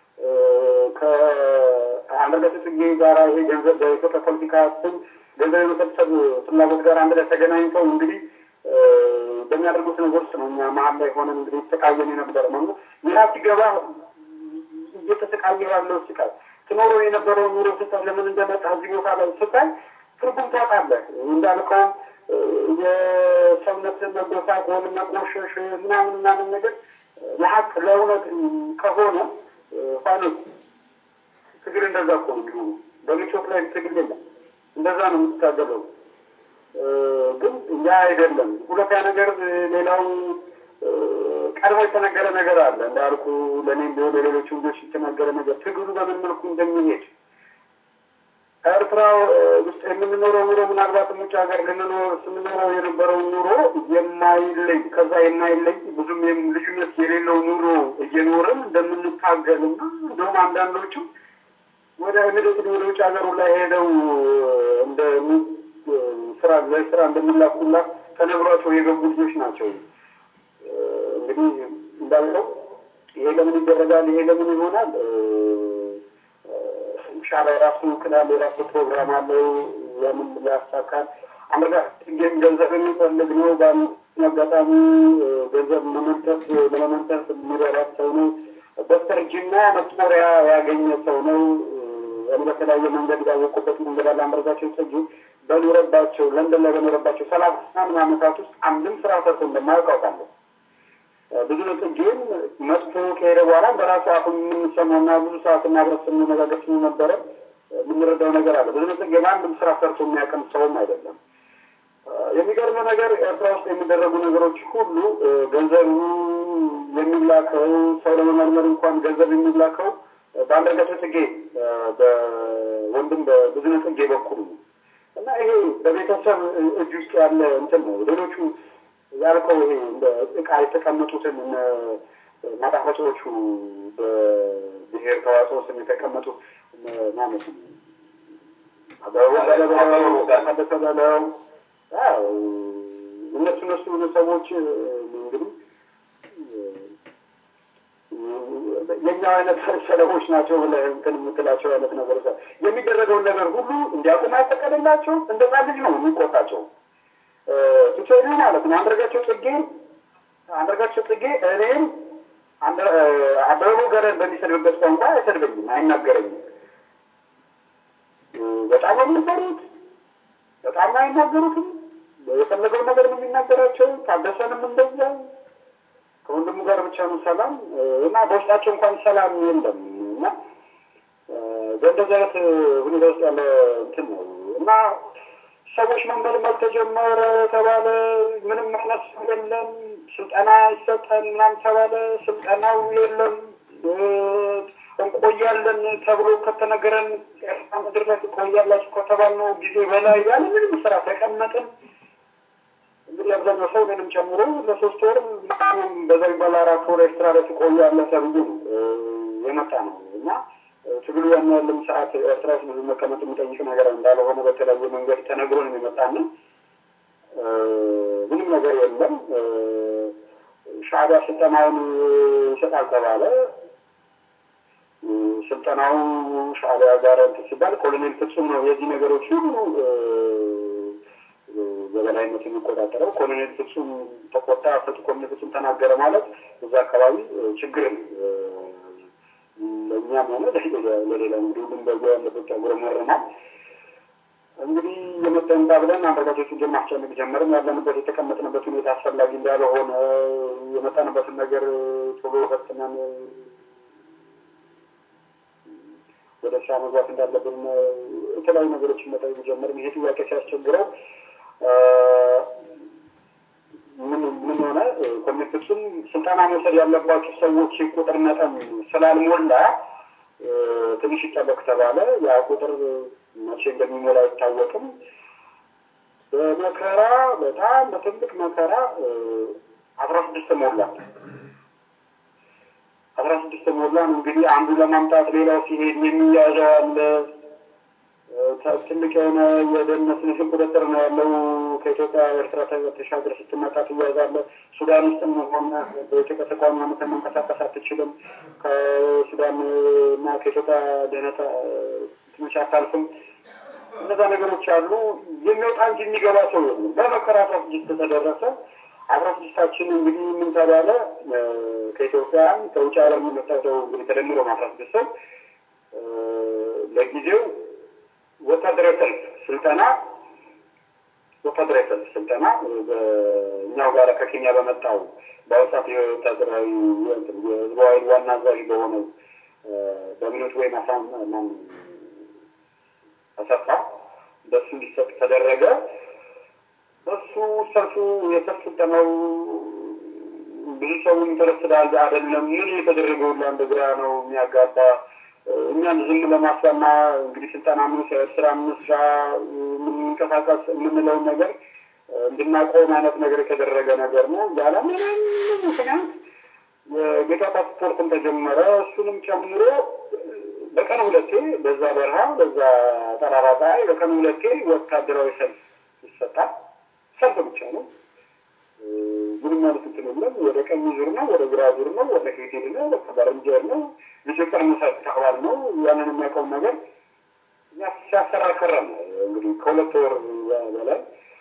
Speaker 2: ከአንዳርጋቸው ጽጌ ጋራ ይሄ ገንዘብ በኢትዮጵያ ፖለቲካ ስም ገንዘብ የመሰብሰብ ፍላጎት ጋር አንድ ላይ ተገናኝተው እንግዲህ በሚያደርጉት ነገር ውስጥ ነው እኛ መሀል ላይ ሆነን እንግዲህ የተሰቃየን የነበረ ነው። ይህ ሲገባ እየተሰቃየ ያለው ስቃይ ትኖሮ የነበረው ኑሮ ስታይ ለምን እንደመጣ እዚህ ቦታ ላይ ስታይ ትርጉም ታጣለህ። እንዳልከው የሰውነት መጎሳቆል፣ መቆሸሽ ምናምን ምናምን ነገር ለሀቅ ለእውነት ከሆነ ፋኖስ ትግል እንደዛ እኮ ነው የሚሆኑ። በምቾት ላይ ትግል የለም። እንደዛ ነው የምትታገለው። ግን ያ አይደለም። ሁለተኛ ነገር ሌላው ቀድሞ የተነገረ ነገር አለ እንዳልኩ ለእኔም ቢሆን ለሌሎች ልጆች የተነገረ ነገር ትግሉ በምን መልኩ እንደሚሄድ ኤርትራ ውስጥ የምንኖረው ኑሮ ምናልባትም ውጭ ሀገር ልንኖር ስንኖረው የነበረው ኑሮ የማይለይ ከዛ የማይለይ ብዙም ልዩነት የሌለው ኑሮ እየኖርን እንደምንታገልና እንደውም አንዳንዶቹ ወደ ምድት ወደ ውጭ ሀገሩ ላይ ሄደው እንደ ስራ ለስራ እንደሚላኩላ ተነግሯቸው የገቡ ልጆች ናቸው። እንግዲህ እንዳልነው ይሄ ለምን ይደረጋል? ይሄ ለምን ይሆናል? ሻዕቢያ የራሱ ክላል የራሱ ፕሮግራም አለው። ያምን ያሳካል። አንዳርጋቸው ገንዘብ የሚፈልግ ነው። በአንድ አጋጣሚ ገንዘብ መመንተፍ ለመመንተፍ የሚረዳት ሰው ነው። በስተርጅና መጦሪያ ያገኘ ሰው ነው። እኔ በተለያየ መንገድ ያወቁበት መንገድ አለ። አንዳርጋቸው ጽጌ በኖረባቸው ለንደን ላይ በኖረባቸው ሰላሳ ምናምን ዓመታት ውስጥ አንድም ስራ ሰርቶ እንደማያውቅ አውቃለሁ። ብዙ ጽጌም መጥቶ ከሄደ በኋላ በራሱ አፉ የምንሰማውና ብዙ ሰዓት ማብረት ስንነጋገር ነበረ የምንረዳው ነገር አለ። ብዙ ጽጌ በአንድም ስራ ሰርቶ የሚያውቅም ሰውም አይደለም። የሚገርመው ነገር ኤርትራ ውስጥ የሚደረጉ ነገሮች ሁሉ ገንዘቡ የሚላከው ሰው ለመመርመር እንኳን ገንዘብ የሚላከው በአንዳርጋቸው ጽጌ በወንድም በብዙ ጽጌ በኩል ነው እና ይሄ በቤተሰብ እጅ ውስጥ ያለ እንትን ነው። ሌሎቹ ያልከው ይሄ እንደ እቃ የተቀመጡትን ማጣፈጫዎቹ በብሔር ተዋጽኦ ስም የተቀመጡ ማለት ነው። ታደሰ በለው እነሱ እነሱ ሰዎች እንግዲህ የኛ አይነት ሰለቦች ናቸው ብለህ እንትን የምትላቸው አይነት ነገሮች የሚደረገውን ነገር ሁሉ እንዲያውቁም አይፈቀድላቸው። እንደዛ ልጅ ነው የሚቆጣቸው ቱቴሪ ማለት ነው። አንዳርጋቸው ጽጌ አንዳርጋቸው ጽጌ እኔም አበበ ገረን በሚሰድብበት ቋንቋ አይሰድበኝም፣ አይናገረኝም። በጣም የሚፈሩት በጣም አይናገሩትም። የፈለገውን ነገር ነው የሚናገራቸው። ታደሰንም እንደዚያው ከወንድሙ ጋር ብቻ ነው ሰላም እና በውስጣቸው እንኳን ሰላም የለም እና በእንደዚህ አይነት ሁኔታ ውስጥ ያለ እንትን ነው እና ሰዎች መመልመል ተጀመረ ተባለ። ምንም አይነት ሰው የለም። ስልጠና ይሰጠን ምናምን ተባለ። ስልጠናው የለም። እንቆያለን ተብሎ ከተነገረን ኤርትራ ምድር ላይ ትቆያላችሁ ከተባልነው ጊዜ በላይ ያለ ምንም ስራ ተቀመጥን። እንግዲህ አብዛኛው ሰው እኔንም ጨምሮ ለሶስት ወር በዛ ይባል አራት ወር ኤርትራ ላይ ትቆያለህ ተብሎ የመጣ ነው እና ትግሉ ያን ያለም ሰዓት ኤርትራ ውስጥ ብዙ መቀመጥ የሚጠይቅ ነገር እንዳልሆነ በተለያየ መንገድ ተነግሮ ነው የሚመጣና ምንም ነገር የለም። ሻዕቢያ ስልጠናውን ይሰጣል ተባለ። ስልጠናው ሻዕቢያ ጋር እንትን ሲባል ኮሎኔል ፍጹም ነው የዚህ ነገሮች ሁሉ በበላይነት የሚቆጣጠረው። ኮሎኔል ፍጹም ተቆጣ፣ ኮሎኔል ፍጹም ተናገረ ማለት እዛ አካባቢ ችግር ለእኛም ሆነ ለሌላ እንግዲህ ሁሉም በዚ ያለበት ያጉረመርማል። እንግዲህ የመጠንታ ብለን አንዳርጋቸው ጽጌን ማስጨነቅ ጀመርን። ያለንበት የተቀመጥንበት ሁኔታ አስፈላጊ እንዳልሆነ የመጣንበትን ነገር ቶሎ ፈትነን ወደ ስራ መግባት እንዳለብን የተለያዩ ነገሮችን መጠየቅ ጀመርን። ይሄ ጥያቄ ሲያስቸግረው ምን ምን ሆነ? ኮሚቴ ፍጹም ስልጠና መውሰድ ያለባቸው ሰዎች ቁጥር መጠን ስላልሞላ ትንሽ ይጠበቅ ተባለ። ያ ቁጥር መቼ እንደሚሞላ አይታወቅም። በመከራ በጣም በትልቅ መከራ አስራ ስድስት ሞላ። አስራ ስድስት ሞላን። እንግዲህ አንዱ ለማምጣት ሌላው ሲሄድ የሚያዘው አለ። ትልቅ የሆነ የደህንነት ንስን ቁጥጥር ነው ያለው። ከኢትዮጵያ ኤርትራ ተሻገር ስትመጣ ትያዛለህ። ሱዳን ውስጥም ሆነ በኢትዮጵያ ተቋም ሆነ መንቀሳቀስ አትችልም። ከሱዳን እና ከኢትዮጵያ ደህንነት ትንሽ አታልፍም። እነዛ ነገሮች አሉ። የሚወጣ እንጂ የሚገባ ሰው የለም። በመከራ አስራ ስድስት ተደረሰ። አስራ ስድስታችን እንግዲህ ምን ተባለ? ከኢትዮጵያ ከውጭ ዓለም የመጣው ሰው እንግዲህ ተደምሮ አስራ ስድስት ሰው ለጊዜው ወታደራዊ ሰልፍ ስልጠና ወታደራዊ ሰልፍ ስልጠና በእኛው ጋር ከኬንያ በመጣው በአውሳት የወታደራዊ የህዝባዊ ዋና አዛዥ በሆነው በሚኖት ወይም አሳማን አሰፋ በሱ እንዲሰጥ ተደረገ። በሱ ሰልፉ የሰልፍ ስልጠናው ብዙ ሰው ኢንተረስትድ አይደለም። ምን የተደረገው ሁላ እንደ ግራ ነው የሚያጋባ እኛን ዝም ለማስባና እንግዲህ ስልጠና ምንሰር ስራ ምንስራ የምንንቀሳቀስ የምንለውን ነገር እንድናቆም አይነት ነገር የተደረገ ነገር ነው። ያለ ምንም ምክንያት የጌታ ፓስፖርትን ተጀመረ። እሱንም ጨምሮ በቀን ሁለቴ በዛ በረሃ በዛ ጠራራ ፀሐይ በቀን ሁለቴ ወታደራዊ ሰልፍ ይሰጣል። ሰልፍ ብቻ ነው። ምንም ማለት እንትን የለም። ወደ ቀኝ ዙር ነው፣ ወደ ግራ ዙር ነው፣ ወደ ፊት ሄድ ነው፣ በቃ በረንጀር ነው፣ ልጆች መሳት ተቅባል ነው። ያንን የሚያውቀው ነገር ሲያሰራ ከረም እንግዲህ ከሁለት ወር በላይ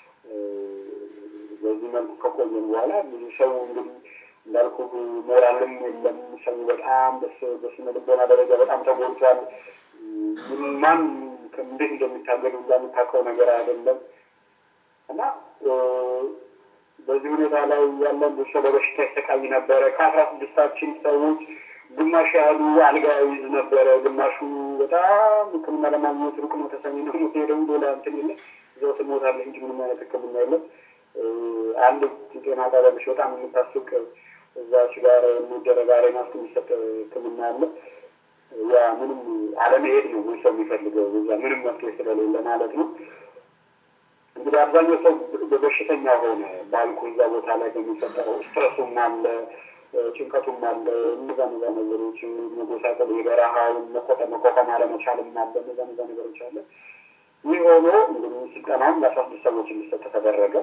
Speaker 2: በዚህ መልኩ ከቆየም በኋላ ብዙ ሰው እንግዲህ እንዳልኩ ሞራልም የለም። ሰው በጣም በስነ ልቦና ደረጃ በጣም ተጎድቷል። ማን እንዴት እንደሚታገል የምታውቀው ነገር አይደለም እና በዚህ ሁኔታ ላይ ያለን ብዙ ሰው በበሽታ ይሰቃይ ነበረ። ከአስራ ስድስታችን ሰዎች ግማሽ ያህሉ አልጋ ይዝ ነበረ። ግማሹ በጣም ሕክምና ለማግኘት ሩቅ ነው፣ ተሰሚ ነው። ሄደው ሌላ እንትን የለ እዛው ትሞታለህ እንጂ ምንም አይነት ሕክምና የለም። አንድ ጤና ጣቢያለች በጣም የምታስቅ እዛች ጋር የሚደረግ አሬና ውስጥ የሚሰጥ ሕክምና አለ። ያ ምንም አለመሄድ ነው ወይ ሰው የሚፈልገው እዛ ምንም መፍትሄ ስለሌለ ማለት ነው። እንግዲህ አብዛኛው ሰው በበሽተኛ ሆነ ባልኩ እዛ ቦታ ላይ በሚፈጠረው ስትረሱም አለ፣ ጭንቀቱም አለ። እነዛ እነዛ ነገሮች መጎሳቀል፣ የበረሃውን መቆጠ መቋቋም አለመቻልም አለ። እነዛ እነዛ ነገሮች አለ። ይህ ሆኖ እንግዲህ ስልጠናውን ለአስራ ስድስት ሰዎች እንዲሰጥ ተደረገ።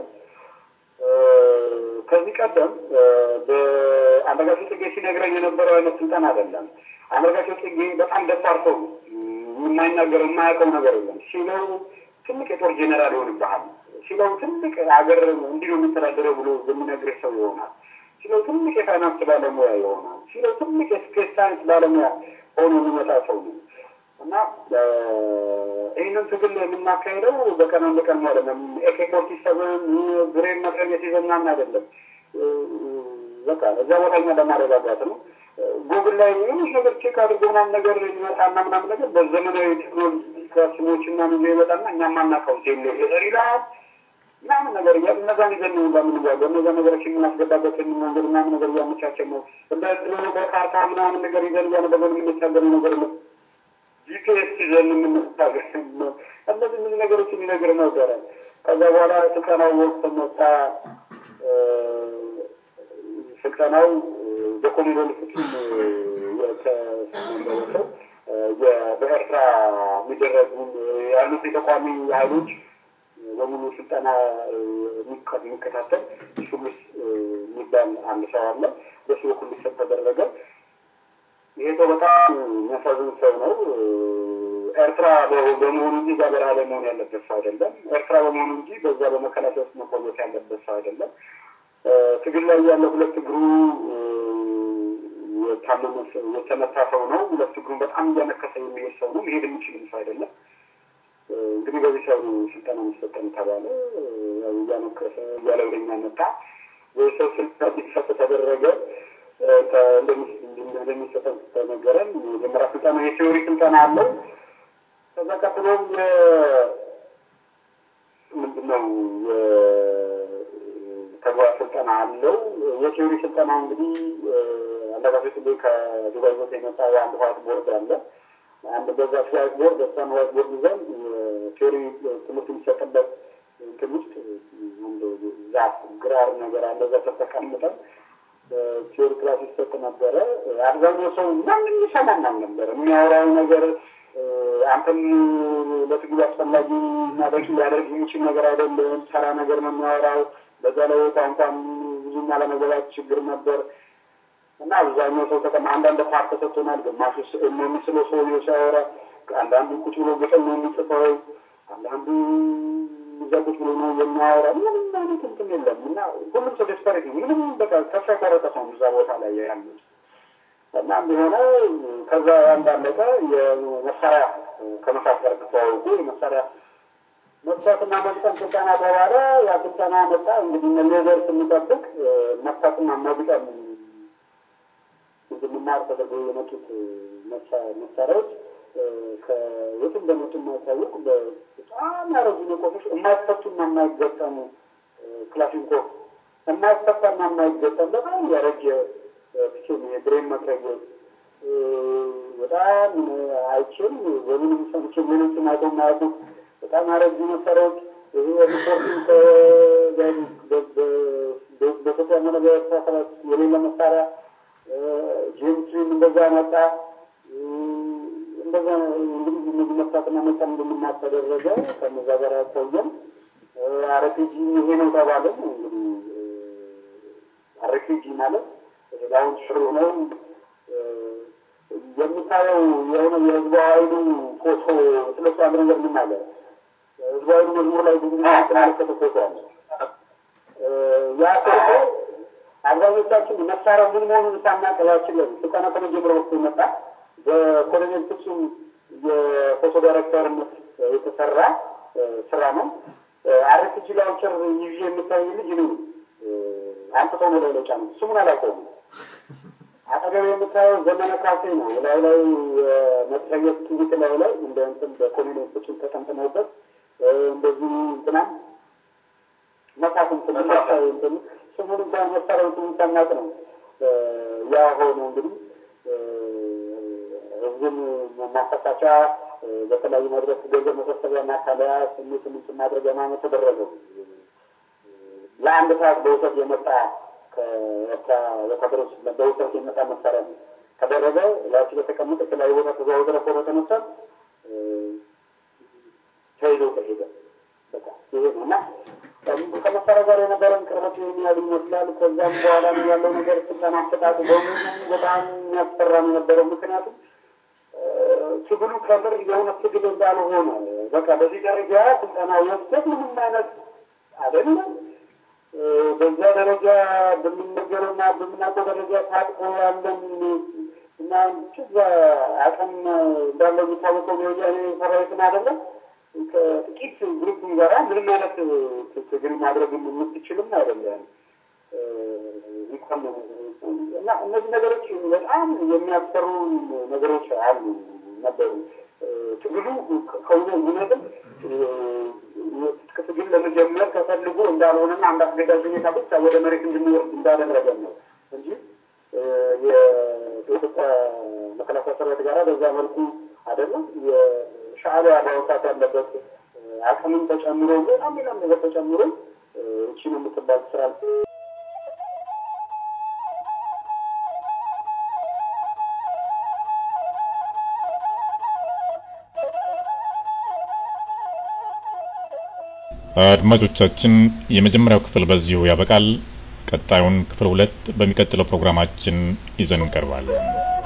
Speaker 2: ከዚህ ቀደም በአንዳርጋቸው ጽጌ ሲነግረኝ የነበረው አይነት ስልጠና አይደለም። አንዳርጋቸው ጽጌ በጣም ደፋር ሰው ነው። የማይናገር የማያውቀው ነገር የለም ሲለው ትልቅ የጦር ጄኔራል ይሆንብሃል ሲለው ትልቅ ሀገር እንዲህ ነው የሚተዳደረው ብሎ የሚነግርህ ሰው ይሆናል ሲለው ትልቅ የፋይናንስ ባለሙያ ይሆናል ሲለው ትልቅ የስፔስ ሳይንስ ባለሙያ ሆኖ የሚመጣ ሰው ነው እና ይህንን ትግል የምናካሄደው በቀን አንድ ቀን ማለት ነው። ኤኬ ፎርቲ ሰቨን ብሬን መትረየስ ይዘን ምናምን አይደለም። በቃ እዛ ቦታ እኛ ለማረጋጋት ነው። ጉግል ላይ ትንሽ ነገር ቼክ አድርጎ ምናምን ነገር ይመጣና ምናምን ነገር በዘመናዊ ቴክኖሎጂ ስሞች እና ብዙ ይመጣና እኛ ማናውቀው ቴሌ ይላል ምናምን ነገር እያሉ እነዛን ይዘን ነው እንደምንጓዘው እነዛ ነገሮች የምናስገባበትን መንገድ ምናምን ነገር እያመቻቸን ነው። እንደ በካርታ ምናምን ነገር ይዘን እያነበበን የምንታገሉ ነገር ነው። ጂፒኤስ ይዘን የምንታገል ነው። እነዚህ ብዙ ነገሮች የሚነግር ነበረ። ከዛ በኋላ ስልጠናው ወቅት መጣ። ስልጠናው በኮሚዶል ፍቱን የተሰው በኤርትራ የሚደረጉ ያሉት የተቋሚ ኃይሎች በሙሉ ስልጠና የሚከታተል ሹምስ የሚባል አንድ ሰው አለ። በሱ በኩል ሊሰጥ ተደረገ። ይሄ ሰው በጣም የሚያሳዝን ሰው ነው። ኤርትራ በመሆኑ እንጂ እዛ በረሃ ላይ መሆን ያለበት ሰው አይደለም። ኤርትራ በመሆኑ እንጂ በዛ በመከላከያ ውስጥ መቆየት ያለበት ሰው አይደለም። ትግል ላይ ያለ ሁለት እግሩ የታመመ የተመታ ሰው ነው። ሁለት እግሩን በጣም እያነከሰ የሚሄድ ሰው ነው። መሄድ የሚችልም ሰው አይደለም። እንግዲህ በዚህ ሰው ስልጠና የሚሰጠን ተባለ። እያነከሰ እያለ ወደኛ መጣ። ወይ ሰው ስልጠና እንዲሰጥ ተደረገ። እንደሚሰጠን ተነገረን። የመጀመሪያ ስልጠና የቴዎሪ ስልጠና አለው። ከዛ ቀጥሎም ምንድነው ተግባር ስልጠና አለው። የቴዎሪ ስልጠና እንግዲህ አንዳጋፊ ስ ከዱባይ ቦታ የመጣ የአንድ ዋይት ቦርድ አለ። አንድ በዛ ዋይት ቦርድ እሷን ዋይት ቦርድ ይዘን ቴዎሪ ትምህርት የሚሰጥበት እንትን ውስጥ አንድ ዛፍ ግራር ነገር አለ። እዛ ተቀምጠን ቴዎሪ ክላስ ይሰጥ ነበረ። አብዛኛው ሰው ማንም ይሰማን አልነበረ። የሚያወራው ነገር አንተም ለትግሉ አስፈላጊ እና በቂ ሊያደርግ የሚችል ነገር አይደለም። ተራ ነገር ነው የሚያወራው። በዛ ላይ ቋንቋም ብዙም አለመግባባት ችግር ነበር እና አብዛኛው ሰው ተቀማ አንዳንድ ፓርት ተሰጥቶናል። ግማሹ ስዕል ነው የሚስለው ሰውዬው ሲያወራ፣ አንዳንዱ ቁጭ ብሎ ግጥም ነው የሚጽፈው፣ አንዳንዱ እዛ ቁጭ ብሎ ነው የሚያወራ። ምንም አይነት እንትን የለም እና ሁሉም ሰው ደስፐሬት ነው። ምንም በቃ ተስፋ የቆረጠ ሰው እዛ ቦታ ላይ ያሉት እና እንደሆነ ከዛ እንዳለቀ የመሳሪያ ከመሳት ጋር ተተዋወቁ። የመሳሪያ መፍታትና መግጠም ስልጠና ተባለ። ያ ስልጠና መጣ። እንግዲህ ሌዘር ስንጠብቅ መፍታትና መግጠም እንድንማር ተደርገው የመጡት መሳሪያዎች ከየት እንደመጡ የማይታወቅ በጣም ያረጉ ነቆቶች የማይፈቱና የማይገጠሙ ክላሽንኮቭ የማይፈታና የማይገጠም በጣም ያረጀ ፒኬም የብሬን መትረየት በጣም አይቼም በምንም ሰምቼ ሌሎችም አይተው የማያውቁት በጣም ያረጁ መሳሪያዎች ሪፖርቲንግ በኢትዮጵያ ሆነ በኤርትራ ሰራዊት የሌለ መሳሪያ ጄምትሪም እንደዛ መጣ። እንደዛ እንግዲህ እነዚህ መፍታትና መጠን እንድንማር ተደረገ። ከነዛ ጋር ቆየን። አረፒጂ ይሄ ነው ተባለን። እንግዲህ አረፒጂ ማለት አሁን ሽሩ ነው የምታየው የሆነ የህዝቡ ኃይሉ ፎቶ ስለሱ አንድ ነገር ምን አለ ህዝቡ ኃይሉ መዝሙር ላይ ብዙ የተመለከተ ፎቶ አለ። ያ ፎቶ አብዛኞቻችን መሳሪያው ምን መሆኑን ሳናውቅ ላያችን ላይ ስልጠና ከመጀመሪያ ወቅቱ መጣ። በኮሎኔል ፍጹም የፎቶ ዳይሬክተርነት የተሰራ ስራ ነው። አርፒጂ ላውንቸር ይዤ የምታይ ልጅ ነው አንጥቶ ነው ላይ ለጫ ነው ስሙን አላውቀውም። አጠገብ የምታየው ዘመነ ካሴ ነው። ላይ ላይ መትረየት ትዊት ላይ ላይ እንደ እንትን በኮሎኔል ፍጹም ተጠምጥመውበት እንደዚህ እንትናም መሳፍንት እንትን ስሙን እንኳን መሳሪያው ስሙን ሳናውቅ ነው ያ ሆኖ እንግዲህ ህዝብን ማፈሳቻ በተለያዩ መድረክ ገንዘብ መሰብሰቢያ ማታለያ ስሜት ስምንት ማድረጊያ ማለት ተደረገው። ለአንድ ሰዓት በውሰት የመጣ ከኤርትራ ወታደሮች በውሰት የመጣ መሳሪያ ነው ተደረገ። ላች በተቀመጠ የተለያዩ ቦታ ተዘዋውረ ፎቶ ተነሳ፣ ተይዞ ተሄደ። በቃ ይሄ ነው እና ከመሳሪያ ጋር የነበረን ቅርበት የሚያል ይመስላል። ከዛም በኋላ ያለው ነገር ስልጠና አሰጣጡ በሙሉ በጣም የሚያስፈራ ነው የነበረው። ምክንያቱም ትግሉ ከምር የሆነ ትግል እንዳልሆነ በቃ በዚህ ደረጃ ስልጠና ወስደት ምንም አይነት አይደለም። በዛ ደረጃ በሚነገረውና በምናውቀው ደረጃ ታጥቆ ያለን እና ችዛ አቅም እንዳለው የሚታወቀው የወያኔ ሰራዊትን አይደለም ከጥቂት ግሩፕ ጋራ ምንም አይነት ትግል ማድረግ የምትችልም አይደለም። እና እነዚህ ነገሮች በጣም የሚያስፈሩ ነገሮች አሉ ነበሩ። ትግሉ ከሆነ እውነትም ትግል ለመጀመር ተፈልጎ እንዳልሆነና አንድ አስገዳጅ ሁኔታ ብቻ ወደ መሬት እንድንወርድ እንዳደረገን ነው እንጂ የኢትዮጵያ መከላከያ ሰራዊት ጋራ በዛ መልኩ አይደለም። የሻዕቢያ ማውጣት ያለበት አቅምም ተጨምሮ በጣም ሌላም ነገር ተጨምሮ እቺ ነው የምትባል ስራ
Speaker 1: አድማጮቻችን የመጀመሪያው ክፍል በዚሁ ያበቃል። ቀጣዩን ክፍል ሁለት በሚቀጥለው ፕሮግራማችን ይዘን እንቀርባለን።